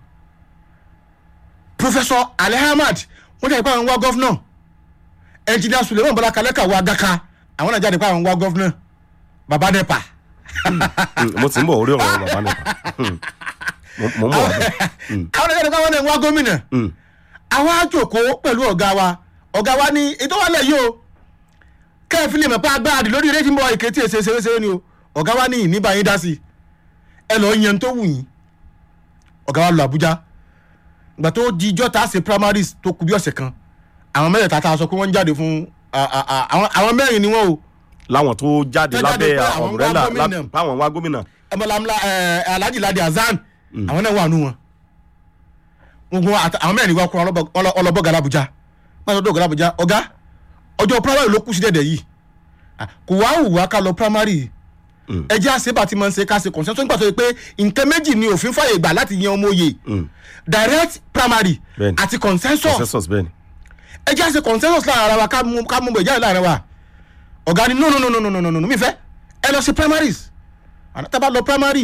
professor ali ahmad wọ́n jáde pa àwọn wa gọ́fúnà engineer suleiman bọ́lá kalẹ́kà wa gaka àwọn náà jáde pa àwọn wa gọ́fúnà baba nepa Mm, mo ti ń bọ̀ orí ọ̀rọ̀ bàbá nìkan mo mo ń bọ̀ wá bẹ́ẹ̀. àwọn náà jáde pa àwọn náà wa gómìnà Mm. àwọn àjòkó pẹ̀lú ọ̀gá wa ọ̀gá wa ní ètò wà lẹ̀ yìí o kẹ́ẹ̀fì lè mọ̀ pé agbára lórí eré tí ń bọ̀ ìkẹ́tì èsè ṣeréṣeré ni o ọ̀gá wa ní ìníbà yín dá sí i ẹ lọ́ọ́ yẹn tó wù yín ọ̀gá wa lọ àbújá ìgbà tó di ijọ́ tá a ṣe primaries tó kù bí ọ̀sẹ̀ kan àwọn mẹ́rẹ̀ẹ̀ta tá a sọ pé wọ́n ń jáde fún a- a- a- àwọn àwọn mẹ́rin ni wọ́n o láwọn tó jáde Tó jáde lábẹ́ pé àwọn ọ̀mbrẹ́là wá gómìnà. láwọn wá gómìnà. ẹmọlámlá ẹ alhaji ladi hasan àwọn náà wà nù wọn gbogbo àti- àwọn mẹ́rin wá kó ọlọ́bọ̀gà làbújá máa tọ́jú ọ̀gá làbújá ọ̀gá ọjọ́ primary ló kù sí dẹ̀dẹ̀ yìí Ah, kò wá wù wá ká lọ primary Mm. ẹ jẹ́ àṣebà tí mo ń ṣe ká ṣe consensus nígbà tó yẹ pé nǹkan méjì ni òfin fàyè gbà láti yan ọmọ òye Mm. direct primary Bẹ́ẹ̀ni. àti consensus consensus bẹ́ẹ̀ ni. ẹ jẹ́ àṣe consensus láàrin ara wa ká mú ká mú bẹ̀ jáde láàrin wa ọ̀gá ni no no no no no no no no mi fẹ́ ẹ lọ sí primaries àná tá a bá lọ primary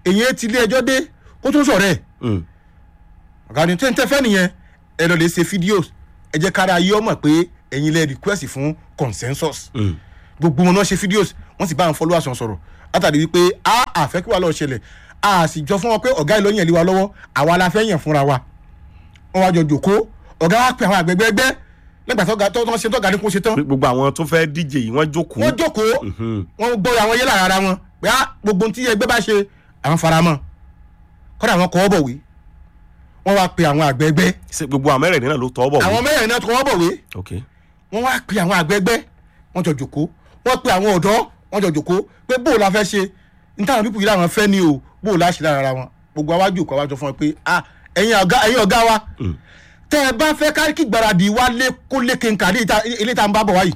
èyí ti ilé ẹjọ́ dé kó tó sọ̀rọ̀ ẹ̀ Mm. ọ̀gá ni tẹ́ ń tẹ́ fẹ́ nìyẹn ẹ lọ lè ṣe fídíò ẹ jẹ́ kára ayé ọmọ pé ẹ̀yin lẹ request fún consensus Mm. gbogbo wọn náà ṣe fídíòs wọ́n sì bá àwọn followers wọn sọ̀rọ̀ látàrí wípé a àfẹ́ kí wàá lọ ṣẹlẹ̀ a sì jọ fún wọn pé ọ̀gá ìlú yẹn lé wa lọ́wọ́ àwa la fẹ́ yẹn fúnra wa wọ́n wá jọ jòkó ọ̀gá wa pe àwọn àgbẹ̀gbẹ̀gbẹ́ nígbà tó ga tó tó ṣe tó ga ní kó ṣe tán Pé gbogbo àwọn tó fẹ́ díje yìí wọ́n jókòó. wọ́n jókòó Mhm. wọ́n gbọ́ àwọn yé lára ara wọn pé á gbogbo ohun tí ẹgbẹ́ bá ṣe àwọn faramọ́ kọ́dà àwọn kọ́ bọ̀wé wọ́n wá pe àwọn àgbẹ̀gbẹ́ ṣé gbogbo àwọn mẹ́rẹ̀ẹ̀rin náà ló tọ́ bọ̀ àwọn mẹ́rin náà kọ́ bọ̀wé ok wọ́n wá pe àwọn àgbẹ̀gbẹ́ wọ́n jọ jòkó wọ́n pe àwọn ọ̀dọ́ wọ́n jọ jòkó pé bóò la fẹ́ ṣe ní táwọn pípù yìí làwọn fẹ́ ni o bóò la ṣe lára ara wọn gbogbo àwájú òkú àwájọ fún wọn pé ah ẹ̀yin ọ̀gá ẹ̀yin ọ̀gá wa Mm. tẹ́ ẹ bá fẹ́ ká kí gbáradì wa lé kó lé kéńkà ní ìta- ilé tá à ń bá bọ̀ wáyìí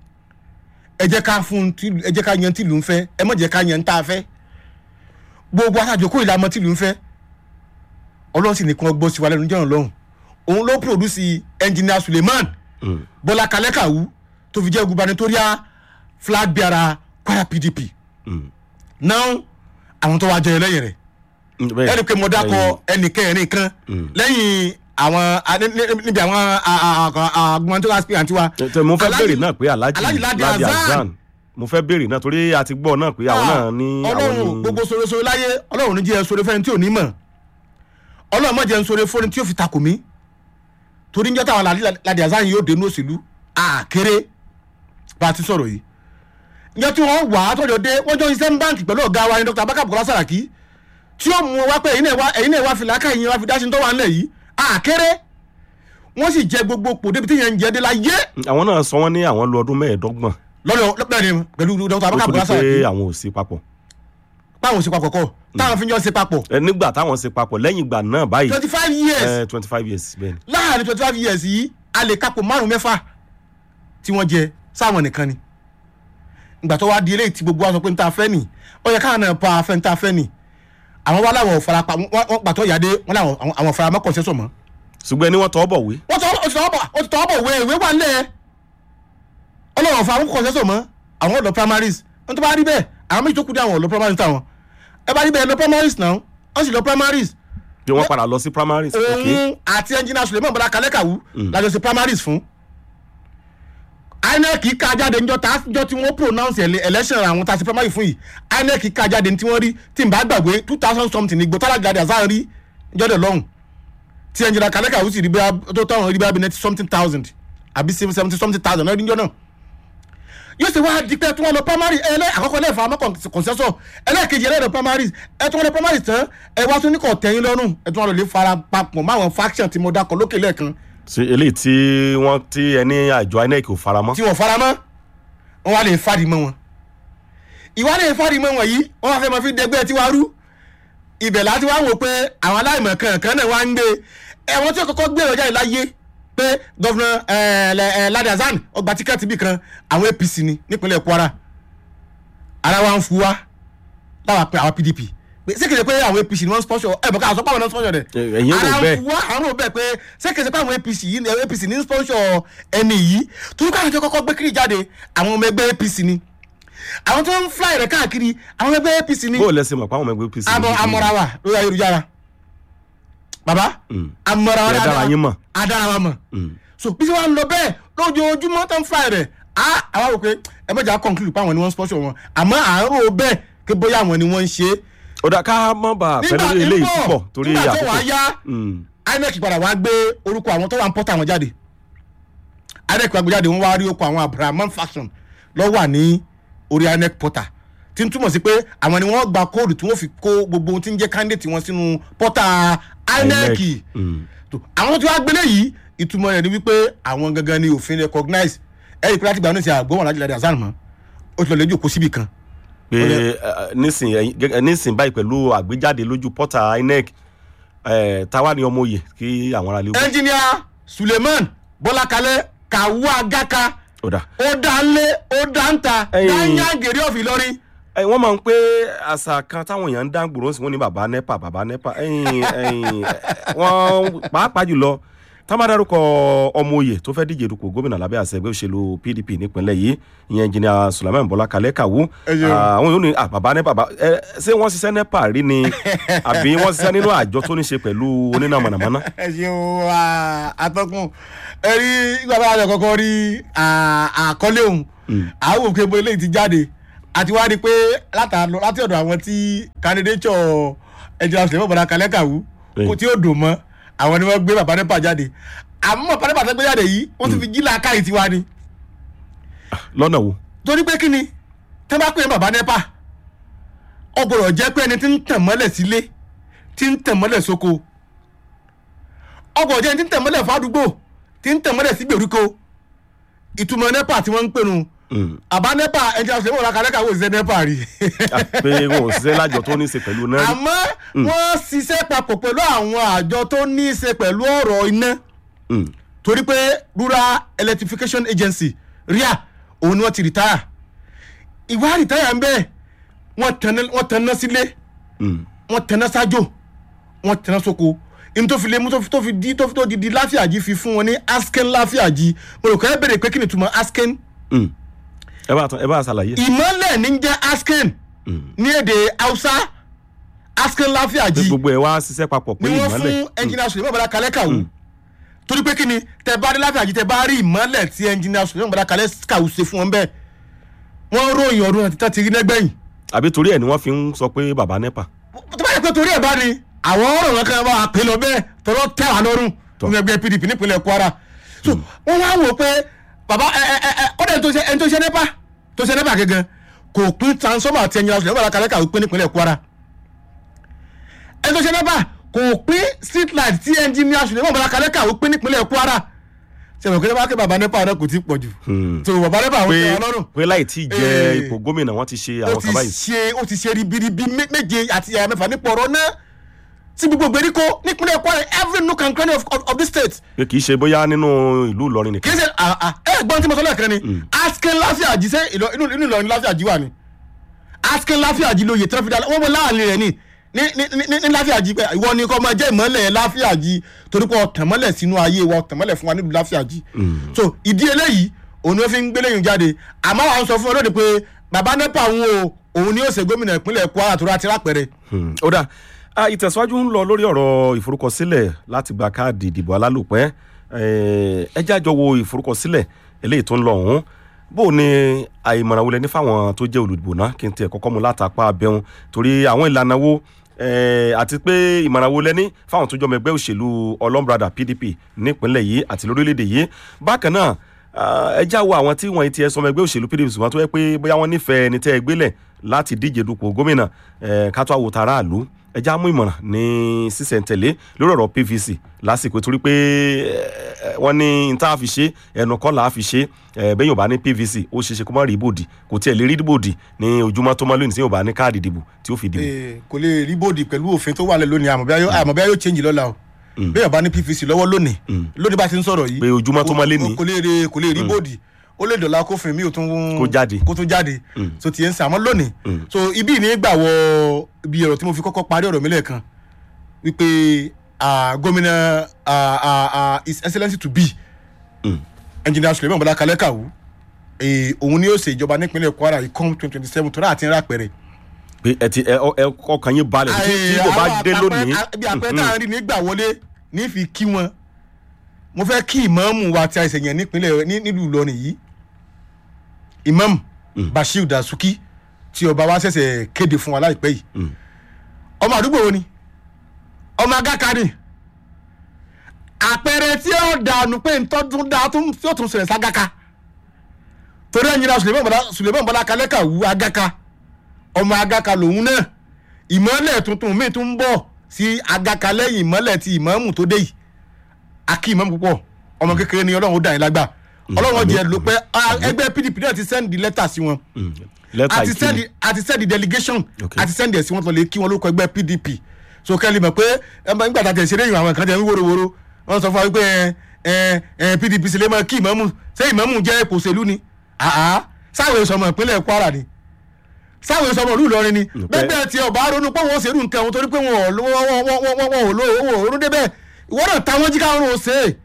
ẹ jẹ́ ká fún tìlú ẹ jẹ́ ká yan tìlú ń fẹ́ ẹ mọ̀ jẹ́ ká yan tá a fẹ́ gbogbo àtàjòkó ìlànà tìlú ń fẹ́ ọlọ́run sì nìkan gbọ́ sí wa lẹ́nu jọ̀rọ̀ lọ́hùn òun ló pòdùsì ẹnjìnìà Suleiman Mm. bọ́lá kalẹ́kàwú tó fi jẹ́ gubernatorial flag bearer kwara pdp Mm. now àwọn tó wá jẹ lẹ́yìn rẹ̀ Mm, bẹ́ẹ̀. ẹni pé mo dákọ ẹnì kẹrin kan Mm. lẹ́yìn àwọn a- ní- ní- níbi àwọn agbọ̀ntàn aspirant wa Tẹ- tẹ- mo fẹ́ Alhaji- béèrè náà pé alhaji Alhaji Ladi Ladi Hasan. Hasan mo fẹ́ béèrè náà torí a ti gbọ́ náà pé àwọn náà ní àwọn ọlọ́run ní. gbogbo sọ̀rọ̀sọ̀rọ̀ láyé ọlọ́run ní jẹ́ sọ̀rọ̀ fẹ́ni tí ò ní mọ̀ ọlọ́run mọ̀ jẹ́ sọ̀rọ̀ fẹ́ni tí ò fi takò mí torí ń jẹ́ táwọn Alhaji Ladi Hasan yóò dé ní òṣèlú àkéré bá a ti sọ̀rọ̀ yìí ǹjẹ́ tí wọ́n wà á tọ́jọ́ dé wọ́n jọ iṣẹ́ ń báǹkì pẹ̀lú ọ̀gá wa ní Dr. Abubakar Bukola Saraki tí ó mú wa pé ẹ̀yin náà wá ẹ̀yin náà wá fìlà ká ẹ̀yin wá fi dáṣin tó wà nílẹ̀ yìí àkéré wọ́n sì jẹ gbogbo pò débi tí yẹn ń jẹ dé la yé àwọn náà sọ wọ́n ní àwọn lu ọdún mẹ́ẹ̀ẹ́dọ́gbọ̀n lọ́dọ̀ lọ́pẹ́ ni pẹ̀lú Dr. ó Abubakar tó di Bukola pé Saraki àwọn ò sí papọ̀ táwọn ò ṣe papọ̀ kọ́ táwọn fi ń jọ ṣe papọ̀ Ẹ, nígbà táwọn ṣe papọ̀ lẹ́yìn ìgbà náà báyìí twenty five years twenty five years bẹ́ẹ̀ ni. láàrin twenty five years yìí a lè kápò márùn mẹ́fà tí wọ́n jẹ sáwọn nìkan ni ìgbà tó wá di eléyìí tí gbogbo wa sọ pé n ta fẹ́ nì ó yẹ káwọn náà pa afẹ́ n ta fẹ́ nì àwọn wa láwọn ò farapa wọ́n wọ́n pàtó ìyáde wọ́n láwọn àwọn- àwọn faramọ́ kọ̀ọ̀sẹ́sọ̀ mọ́ ṣùgbọ́n ẹni wọ́n tọ́ bọ̀ wé wọ́n tọ́ ó ti tọ́ bọ̀ ó ti tọ́ bọ̀ wé ìwé wà nílẹ̀ ọlọ́wọ̀n fa àwọn kọ̀ọ̀sẹ́sọ̀ mọ́ àwọn ọ̀dọ́ primaries wọ́n tó bá rí bẹ́ẹ̀ àwọn méjì tó kú dé àwọn ọ̀dọ́ primaries táwọn ẹ bá rí bẹ́ẹ̀ lọ primaries náà wọ́n sì lọ primaries bí wọ́n padà lọ sí primaries ok òun àti ẹnjìnà suleiman bọ́lá kalẹ́kàwú lájọ ṣe primaries fún inec ká jáde níjọ́ tá níjọ́ tí wọ́n pronounce ele- election àwọn tá a ṣe primary fún yìí inec ká jáde ní tí wọ́n rí tí n bá gbàgbé two thousand something ní gbọ́tàlá gàdí àzáà rí níjọ́ dẹ̀ lọ́hùn tí ẹnjìnà kalẹ́kàwú sì rí bí tó táwọn rí bí abinẹ́ something thousand àbí seventy something thousand náà níjọ́ náà yóò ṣe wá di pé tí wọ́n lọ primary ẹlẹ́ àkọ́kọ́ lẹ́ẹ̀fà àmọ́ kọ̀ǹsẹ́sọ̀ ẹlẹ́ẹ̀kejì ẹlẹ́ẹ̀dọ̀ primaries ẹ tí wọ́n lọ primaries tán ẹ wá tún ní kò tẹ́yìn lọ́rùn ẹ tí wọ́n lọ lè fara papọ̀ máwọn faction tí mo dákọ̀ lókè lẹ́ẹ̀kan ṣe eléyìí tí wọ́n tí ẹni àjọ inec ò faramọ́ tí wọ́n fara mọ́ wọ́n wá lè fàdí mọ́ wọn ìwà lè fàdí mọ́ wọn yìí wọ́n wá fẹ́ mọ́ fi dẹgbẹ́ tí wàá rú ibẹ̀ láti wá wò pé àwọn aláìmọ̀ kankan náà wá ń gbé ẹ̀wọ̀n tí ó kọ́kọ́ gbé ọjà yìí láyé pé gọ́vnà Ladi Hasan ọgbà tíkẹ́ẹ̀tì bì kan àwọn APC ni nípínlẹ̀ Kwara ara wa ń fu wa láwa pé àwọn PDP pé sékèjì pé àwọn APC ni wọ́n sponsor ẹ̀ bọ̀ ká àsọpọ̀ àwọn náà sponsor rẹ̀ Ẹ- ẹ̀yin rò bẹ́ẹ̀. ara ń fu wa àwọn ò bẹ́ẹ̀ pé sékèjì pé àwọn APC yìí ni APC ní sponsor ẹni yìí torí káwọn tó kọ́kọ́ gbé kiri jáde àwọn ọmọ ẹgbẹ́ APC ni àwọn tó ń fly rẹ̀ káàkiri àwọn ọmọ ẹgbẹ́ APC ni bó o lẹ́sìn mọ̀ pé àwọn ọmọ ẹgbẹ́ apc amọ amọra wa lórí ayélujára baba Mm. amọra wa Ẹ dára yín mọ̀. adara wa mọ̀ Mm. so bí wọ́n ń lọ bẹ́ẹ̀ lójoojúmọ́ tó ń fly rẹ̀ á àwa rò pé ẹ mọ̀jà conclude pé àwọn ni wọ́n ń sponsor wọn àmọ́ à ń rò bẹ́ẹ̀ pé bóyá àwọn ni wọ́n ń ṣe é ó dá ká má bà pẹ́ lórí eléyìí púpọ̀ torí nígbà tó wàá àkókò yá Mm. inec padà wá gbé orúkọ àwọn tó wà ń pọ́tà wọn jáde inec wá gbé jáde wọ́n wá rí okò àwọn abrahaman faction lọ́ wà ní orí inec portal tí ń túmọ̀ sí pé àwọn ni wọ́n gba kóòdù tí wọ́n fi kó gbogbo ohun tí ń jẹ́ candidate wọn sínú portal inec Mm. tó àwọn tí wàá gbélé yìí ìtumọ̀ rẹ̀ ni wípé àwọn gangan ni òfin recognize ẹ̀rí pé láti gbà ní ìsìn àgbọ̀n wọn láti Ladi Hasan mọ́ ó ti lọ lẹ́jọ́ kó síbì kan pé ẹ, nísìn ẹ̀yin- gẹ́gẹ́- nísìn báyìí pẹ̀lú àgbéjáde lójú pọ́tà inec ẹ, táwa ni ọmọ òye kí àwọn aráàlú wò. ẹnjìníà Suleiman Bọ́lákalẹ́ kàwú agaka ó dà ó dá ń lé ó dá ń ta Ẹ̀yin- dáńyá gèrè ọ̀fìn lọ́rin ẹ, wọ́n máa ń pé àṣà kan táwọn èèyàn ń dá gbòòrò sí wọn ní bàbá nepa bàbá nepa ẹ̀yin ẹ̀yin ẹ, wọ́n pàápàá jùlọ tá a máa dárúkọ ọmọ oyè tó fẹ́ díje dupò gómìnà lábẹ́ àṣẹ ẹgbẹ́ òṣèlú pdp nípínlẹ̀ yìí ìyẹn engineer sulaiman bọ́lá kalẹ́ kàwú Ẹ ṣeun. àwọn yóò ní ah, bàbá ní bàbá ẹ ṣé wọ́n ṣiṣẹ́ nepa rí ni àbí wọ́n ṣiṣẹ́ nínú àjọ tó ní ṣe pẹ̀lú oníná mọ̀nàmọ́ná ẹ ṣeun atọ́kùn ẹ rí ìgbà bá yà kọ́kọ́ rí à- àkọlé òun àwọn òkè bo eléyìí ti jáde àti wá rí i pé látà- láti ọ̀dọ̀ àwọn tí candidature ẹ̀jẹ̀ àṣẹ bàbá kalẹ́ kàwú Bẹ́ẹ̀. kò tí ó dùn mọ́ àwọn ni wọ́n gbé bàbá nípa jáde àmọ́ bàbá nípa tó gbé jáde yìí wọ́n ti fi jí làákàyè tiwa ni lọ́nà wo torí pé kí ni tẹ́ bá pè é bàbá nípa ọgbọ̀rọ̀ jẹ́ pé ẹni tí ń tàn mọ́lẹ̀ sílé tí ń tàn mọ́lẹ̀ sóko ọgbọ̀rọ̀ jẹ́ ẹni tí ń tàn mọ́lẹ̀ fádùúgbò tí ń tàn mọ́lẹ̀ sí gbèríko ìtumọ̀ nepa tí wọ́n ń pè nù Mm. àbá nepa ẹni tí a sọ wọn kàlẹ́ kàwé òṣìṣẹ́ nepa rí Ah, pé wọn ò ṣiṣẹ́ lájọ tó ní ṣe pẹ̀lú náà rí. àmọ́ wọ́n ṣiṣẹ́ papọ̀ pẹ̀lú àwọn àjọ tó ní í ṣe pẹ̀lú ọ̀rọ̀ iná Mm. torí pé rural electrification agency ria òun ni wọ́n ti retire ìwà retire ń bẹ́ẹ̀ wọ́n tanná- wọ́n tanná sílé Mm. wọ́n tanná sájò wọ́n tanná sóko ní tó fi lé mú tó fi tó fi di tó fi tó di di láfíàjì fi fún wọn ní asken láfíàjì mo rò kọ́ ẹ bèrè pé kí ni túmọ̀ asken Mm. ẹ bá tán ẹ bá ṣàlàyé. ìmọ̀lẹ̀ ní jẹ́ asken Mm. ní èdè hausa asken pé láfíàjì gbogbo ẹ wá ṣiṣẹ́ papọ̀ pé ni wọ́n ìmọ̀lẹ̀ fún ẹnjìnà sùlẹ̀mọ̀ bọ̀dá kalẹ́ kàwú torí pé kí ni tẹ bá dé láfíàjì tẹ bá rí ìmọ̀lẹ̀ tí ẹnjìnà sùlẹ̀mọ̀ bọ̀dá kalẹ́ kàwú ṣe fún wọn bẹ́ẹ̀ wọ́n ròyìn ọdún àti tàti rí nẹ́gbẹ̀yìn àbí torí ẹ̀ ni wọ́n fi ń sọ pé bàbá nepa. tó bá yẹ pé torí ẹ̀ bá ní àwọn ọ̀rọ̀ wọn kan bá a pè lọ bẹ́ẹ̀ tọ́lọ́ tẹ́ wà lọ́rùn Tọ́. nínú ẹgbẹ́ pdp nípínlẹ̀ kwara so wọ́n wá wò pé bàbá ẹ ẹ ẹ ẹ kọ́dà ẹni tó ṣe ẹni tó ṣe nípa tó ṣe nípa gẹ́gẹ́ kò pín transformer àti ẹ̀yìn ọ̀sùn lẹ́wọ̀n àkàlẹ́ kàwé pín nípínlẹ̀ kwara ẹni tó ṣe nípa kò pín street light tí ẹnjìníà ọ̀sùn lẹ́wọ̀n àkàlẹ́ kàwé pín nípínlẹ̀ kwara ṣe wọ́n kí wọ́n kí bàbá nípa rẹ̀ kò tí ì pọ̀ jù Hmm. so bàbá nípa àwọn pé tẹ̀ wọ́n lọ́rùn pé láì tí ì jẹ Eh. ipò gómìnà wọ́n ti ṣe ó àwọn ti kan báyìí. ṣe ó ti ṣe ribiribi mé- méje àti ẹ̀yà mẹ́fà nípa ọ̀rọ̀ náà sí gbogbo gbèríko nípínlẹ̀ kwara every nook and cranny of, of, of this state pé kì í ṣe bóyá nínú ìlú Ìlọrin kì nìkan. í ṣe à- à- ẹ gbọ́n tí mo sọ lẹ́ẹ̀kan ni askin láfíàjì ṣé ìlọ- inú inú Ìlọrin láfíàjì wà ni askin láfíàjì lóye tí wọ́n fi dá wọ́n mọ láàrin rẹ̀ ni ní ní ní ní láfíàjì pé ìwọ ni kò máa jẹ́ ìmọ̀lẹ̀ láfíàjì torí pé ọ̀tàn mọ́lẹ̀ sínú ayé wa ọ̀tàn mọ́lẹ̀ fún wa nílùú láfíàjì so ìdí eléyìí òun ni ó fi ń gbélé yìí jáde àmọ́ àwọn sọ fún ọ lóde pé bàbá nepa òun o òun ni ó ṣe gómìnà ìpínlẹ̀ kwara tó rà ti rápẹ̀rẹ̀ Hmm. ó dà Ah, ìtẹ̀síwájú ń lọ lórí ọ̀rọ̀ ìforúkọsílẹ̀ láti gba káàdì ìdìbò alálòpẹ́ Eh, ẹ jájọ wo ìforúkọsílẹ̀ eléyìí tó ń lọ ọ̀hún bó o ní àìmọ̀ràn wọlé ní fáwọn tó jẹ́ olùdìbò náà kí n tiẹ̀ kọ́kọ́ mu látàpá abẹ́hùn torí àwọn ìlànà wo eh, àti pé ìmọ̀ràn wo lẹ́ní fáwọn tó jọmọ ẹgbẹ́ òṣèlú ọlọ́mbrada PDP nípínlẹ̀ yìí àti lórílẹ̀‐èdè yìí bákan náà ah, ẹ já wo àwọn tí wọ́n ti ẹ sọmọ ẹgbẹ́ òṣèlú PDP ṣùgbọ́n tó yẹ pé bóyá wọ́n nífẹ̀ẹ́ ẹni tẹ́ ẹ gbélẹ̀ láti díje dupò gómìnà eh, ká tó àwòtá aráàlú ẹ já mú ìmọ̀ràn ní sísẹ̀ntẹ̀lé lórí ọ̀rọ̀ PVC lásìkò torí pé eh, wọ́n ní n tá a fi ṣe ẹnu kọ́ là á fi ṣe eh, bẹ́ẹ̀ yóò bá ní PVC ó ṣeé ṣe kó má rí ibòdì kò tiẹ̀ lè rí ibòdì ní ojúmọ́ tó mọ́ lónìí tí yóò bá ní káàdì ìdìbò tí ó fi dìbò. Eh, kò lè rí bòdì pẹ̀lú òfin tó wà lẹ̀ lónìí àmọ́ bí a yóò change lọ́la o bí yóò bá ní pvc lọ́wọ́ lónìí lónìí bá ti ń sọ̀rọ̀ yìí Pé ojúmọ́ tó mọ́ lénìí. kò lè rí kò lè rí bòdì ó lè dọ̀la kófin mi ò tún Kó jáde. kó tún jáde so tiẹ̀ ń sàn àmọ́ lónìí so ibi ní gbà wọ ibi ọ̀rọ̀ tí mo fi kọ́kọ́ parí ọ̀rọ̀ mi lẹ́ẹ̀kan wípé ah, gómìnà ah, ah, ah, his excellency to be engineer suleiman bọlá kalẹ kàwú eh, òun ni yóò ṣe ìjọba nípínlẹ̀ kwara ìkọ́m twenty twenty seven tó náà ti ń rà pẹ̀rẹ̀ pé ẹ ti ẹ ẹ ọkàn yín balẹ̀ tí tí kò bá dé lónìí. bí àpẹẹrẹ tá à ń rí nígbà wọlé ní fi kí wọn mo fẹ́ kí ìmáàmù wa ti àìsàn yẹn nípínlẹ̀ ní- nílùú Ìlọrin yìí ìmáàmù Bashir Dasuki tí ọba wa ṣẹ̀ṣẹ̀ kéde fún wa láìpẹ́ yìí ọmọ àdúgbò wo ni ọmọ agáka ni àpẹẹrẹ tí ó dànù pé ntọ́dún dá tó tí ó tún ṣẹlẹ̀ ságaka torí ẹ̀yin náà Suleiman Bọ́lá Suleiman Bọ́lá kalẹ́kà wú agaka ọmọ agaka lòun náà ìmọ̀lẹ̀ tuntun míì tún ń bọ̀ sí agaka lẹ́yìn ìmọ̀lẹ̀ ti ìmọ̀ọ́mù tó dé yìí akí ìmọ̀ọ́mù púpọ̀ ọmọ kékeré ni ọlọ́run ó dà yín lágbà ọlọ́run jẹ́ ló pẹ́ ah, ẹgbẹ́ PDP náà ti sẹ́ndì lẹ́tà sí wọn lẹ́tà àti sẹ́ndì ìkíni àti sẹ́ndì delegation Okay. àti sẹ́ndì ẹ̀sìn wọn tó lè kí wọn lórúkọ ẹgbẹ́ PDP so kẹ́lí mọ̀ pé ẹ máa ń gbàdá tẹ̀ ṣeré ìwọ̀n àwọn kan tẹ̀ ń wóróworó wọ́n sọ fún wa wípé ẹ ẹ PDP sì lè máa kí ìmọ̀ọ́mù ṣé ìmọ̀ọ́mù jẹ́ ipò òṣèlú ni àá sáwọn èso ọmọ ìpínlẹ̀ Kwara ni sáwọn èso ọmọ ìlú Ìlọrin ni Okay. bẹ́ẹ̀ tí ọba ronú pé wọ́n ṣerú nǹkan wọn torí pé wọn ò lówó wọn ò lówó wọn ò ronú débẹ̀ ìwọ náà táwọn jí káwọn ò ṣe é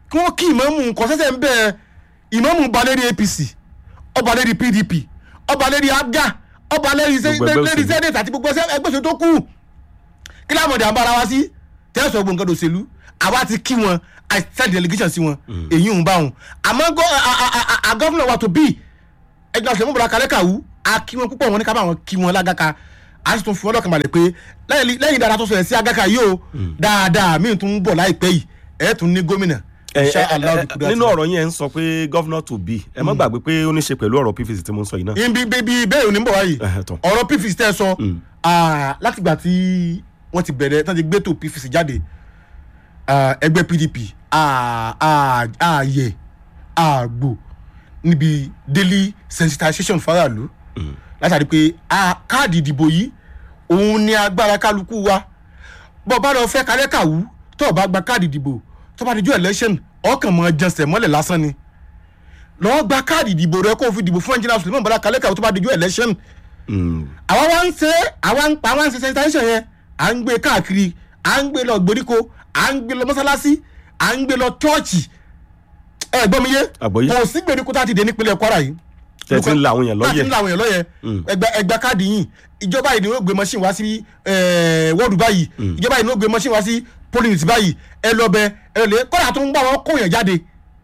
kí wọ́n kí ìmọ̀ọ́mù nǹkan ṣẹ̀ṣẹ̀ ń bẹ̀ ìmọ̀ọ́mù ba lérí apc ọba lérí pdp ọba lérí abga ọba lérí sẹ- Gbogbo ẹgbẹ́ lérí òṣèlú. senate àti gbogbo ẹgbẹ́ òṣèlú tó kù kí lámọ̀dé àbára wa sí tẹ́sán gbogbo nǹkan òṣèlú àwa ti kí wọn i send delegation sí wọn èyí ń bá wọn àmọ́ gọ́- a- a- a- a- a gọ́fúnà wa tó bí ẹgbẹ́ ọ̀sẹ̀ mọ́bìnrin kalẹ́ kàwú a kí wọn púpọ̀ wọn ní ká bá wọn kí wọn lágàkà a sì tún fi wọn lọ́kàn balẹ̀ pé lẹ́yìn lẹ́yìn dáadáa tó sọ̀rọ̀ sí agàkà yìí o dáadáa míì tún ń bọ̀ láìpẹ́ yìí ẹ̀ tún ní gómìnà ẹ Insha ẹ Allah ẹ bi nínú ọ̀rọ̀ yẹn ń sọ pé governor to be ẹ má gbàgbé pé ó ní ṣe pẹ̀lú ọ̀rọ̀ pvc tí mo ń sọ yìí náà. ibi bíbí bẹ́ẹ̀ ò ní bọ̀ wáyìí Ẹhẹ, tán. ọ̀rọ̀ pvc tẹ́ ẹ sọ ah, látìgbà tí wọ́n ti bẹ̀rẹ̀ tán ti gbé tó pvc jáde ah, ẹgbẹ́ pdp ah, ah, ààyè àgbò níbi daily sensitization faraàlú látàrí pé ah, káàdì ìdìbò yìí òun ni agbára kálukú wa bọ́ bá lọ fẹ́ kálẹ́ kàwú tó o bá gba káàdì ìdìbò tó bá di jó election ọkàn mọ́ jẹnsẹ̀ mọ́lẹ̀ lásán ni lọ́ọ́ gba káàdì ìdìbò rẹ kó o fi dìbò fún ẹnjìnà Suleiman Bọ́lá kálẹ́ kàwú tó bá di jó election Mm. àwa wá ń ṣe àwa ń pa àwa ń ṣe sensitization yẹn à ń gbé káàkiri à ń gbé lọ gbèríko à ń gbé lọ mọ́sálásí à ń gbé lọ chọ́ọ̀chì ẹ gbọ́ mi yé Àgbọ́yé. kò sí gbèríko tá a ti dé nípínlẹ̀ Kwara yìí Tẹ́ ti ń la àwọn èèyàn lọ́yẹ̀. tá a ti ń la àwọn èèyàn lọ́yẹ̀ ẹgbẹ́ ẹgbẹ́ káàdì yìí ìjọba yìí ni ó gbé machine wá sí wọ́ọ̀dù báyìí ìjọba yìí ni ó gbé machine wá sí polling unit báyìí ẹ lọ bẹ ẹ lọ lè kọ́ra tó ń gbà wọ́n kóyàn jáde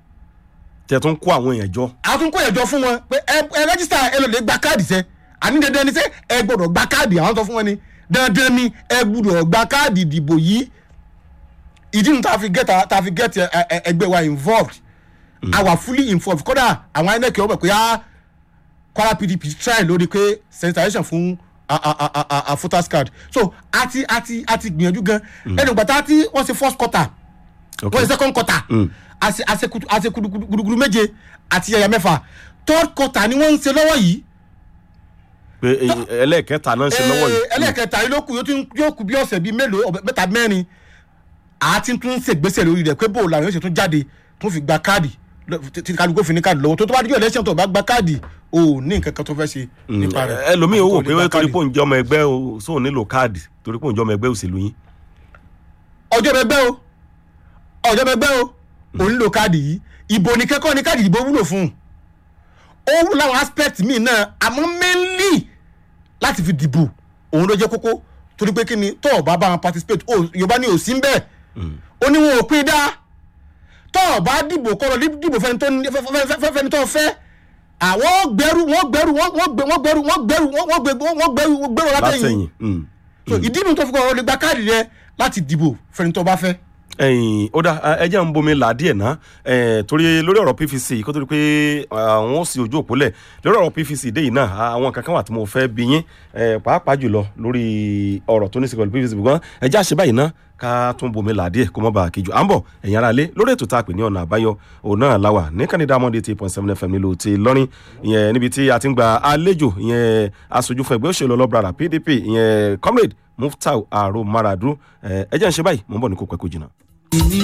tẹ tún kó àwọn èèyàn jọ. àtúnkò ẹjọ fún wọn pé ẹ ẹ rẹ́gísítà ẹ lọ lè gba káàdì sẹ àní dandan ni sẹ ẹ gbọ́dọ̀ gba káàdì àwọn tó fún wọn ni dandan ni ẹ gbọ́dọ̀ gba káàdì ìdìbò yìí ìdí nu tá a fi get tá a fi get ẹ, ẹ, ẹgbẹ́ wa involved our fully involved kódà àwọn inec ọmọ pé á Kwara PDP try lórí pé sensitization fún a a a a a- a voters card so àti àti àti gbìyànjú gan ẹnu gbàtà tí wọ́n ṣe first quarter Ok. wọ́n ṣe second quarter àṣe àṣe kutu- àṣe kudu- kudu- gudugudu méje àti ẹ̀yà mẹ́fà third quarter ni wọ́n ń ṣe lọ́wọ́ yìí pé ẹ- ẹlẹ́ẹ̀kẹta náà ń ṣe lọ́wọ́ Eh, yìí. ẹlẹ́ẹ̀kẹta yìí ló kù yóò tún- yóò kù bí ọ̀sẹ̀ bíi mélòó ọ̀bẹ- mẹ́ta mẹ́rin àti tún ṣègbésẹ̀ lórí rẹ̀ pé bó làwọn yóò ṣe tún jáde tún fi gba káàdì lọ- tí tí kálukú fi ní káàdì lọ́wọ́ tó tó bá díjọ́ election tó bá gba káàdì o ní nǹkan kan tó fẹ́ ṣe nípa rẹ̀ ẹlòmíì ó wò Àbí pé kò lè gba torí káàdì. pé òun jẹ́ ọmọ ẹgbẹ́ o sóun nílò káàdì torí pé òun jẹ́ ọmọ ẹgbẹ́ òṣèlú yín. ọjọ́ bẹ gbẹ́ o ọjọ́ bẹ gbẹ́ o ò ń lo káàdì yìí ìbò ní kẹ́kọ̀ọ́ ní káàdì ìbò wúlò fún un ó wúlò láwọn aspect míì náà àmọ́ mainly láti fi dìbò òun ló jẹ́ kókó torí pé kí ni tó o bá bá wọn participate o yorùbá ni ò sí ń bẹ́ẹ̀ ó ní wọn ò pín dá tó o bá dìbò kọ́ lọ dìbò fẹ́ni tó ní- fẹ́- fẹ́- fẹ́- fẹ́ni tó fẹ́ àwọn gbẹrù wọn gbẹrù wọn wọn gbẹ- wọn gbẹrù wọn gbẹrù wọn wọn gbẹ- wọn gbẹrù wọn gbẹrù látẹ̀yìn látẹ̀yìn. mm. so ìdí nu tó fi kọ́ ọ lè gba káàdì rẹ láti dìbò fẹ́ni tó bá fẹ́. ẹ̀yin ó dá ẹ jẹ́ ń bomi là díẹ̀ ná ẹ̀, torí lórí ọ̀rọ̀ pvc kó tó di pé àwọn ó sì ojú òpó lẹ̀ lórí ọ̀rọ̀ pvc dé yìí náà àwọn kankan wà tí mo fẹ́ bí yín ẹ̀, pàápàá jùlọ lórí ọ̀rọ̀ tó ní sí pẹ̀lú pvc bùkún ẹ jẹ́ àṣẹ báyìí ná ká tún bomi là díẹ̀ kó má bàa kíjù à ń bọ̀ ẹ̀yin ara lé lórí ètò tá a pè ní ọ̀nà àbáyọ òun náà láwà ní kánidá monday eight point seven fm nílùú ti lọ́rin ìyẹn níbi tí a ti ń gba àlejò ìyẹn aṣojú fún ẹgbẹ́ òṣèlú ọlọ́brara pdp ìyẹn comrade muftau aro maradu ẹ̀, ẹ jẹ́ ń ṣe báyìí mo ń bọ̀ ní kó pẹ́ kó jìnnà.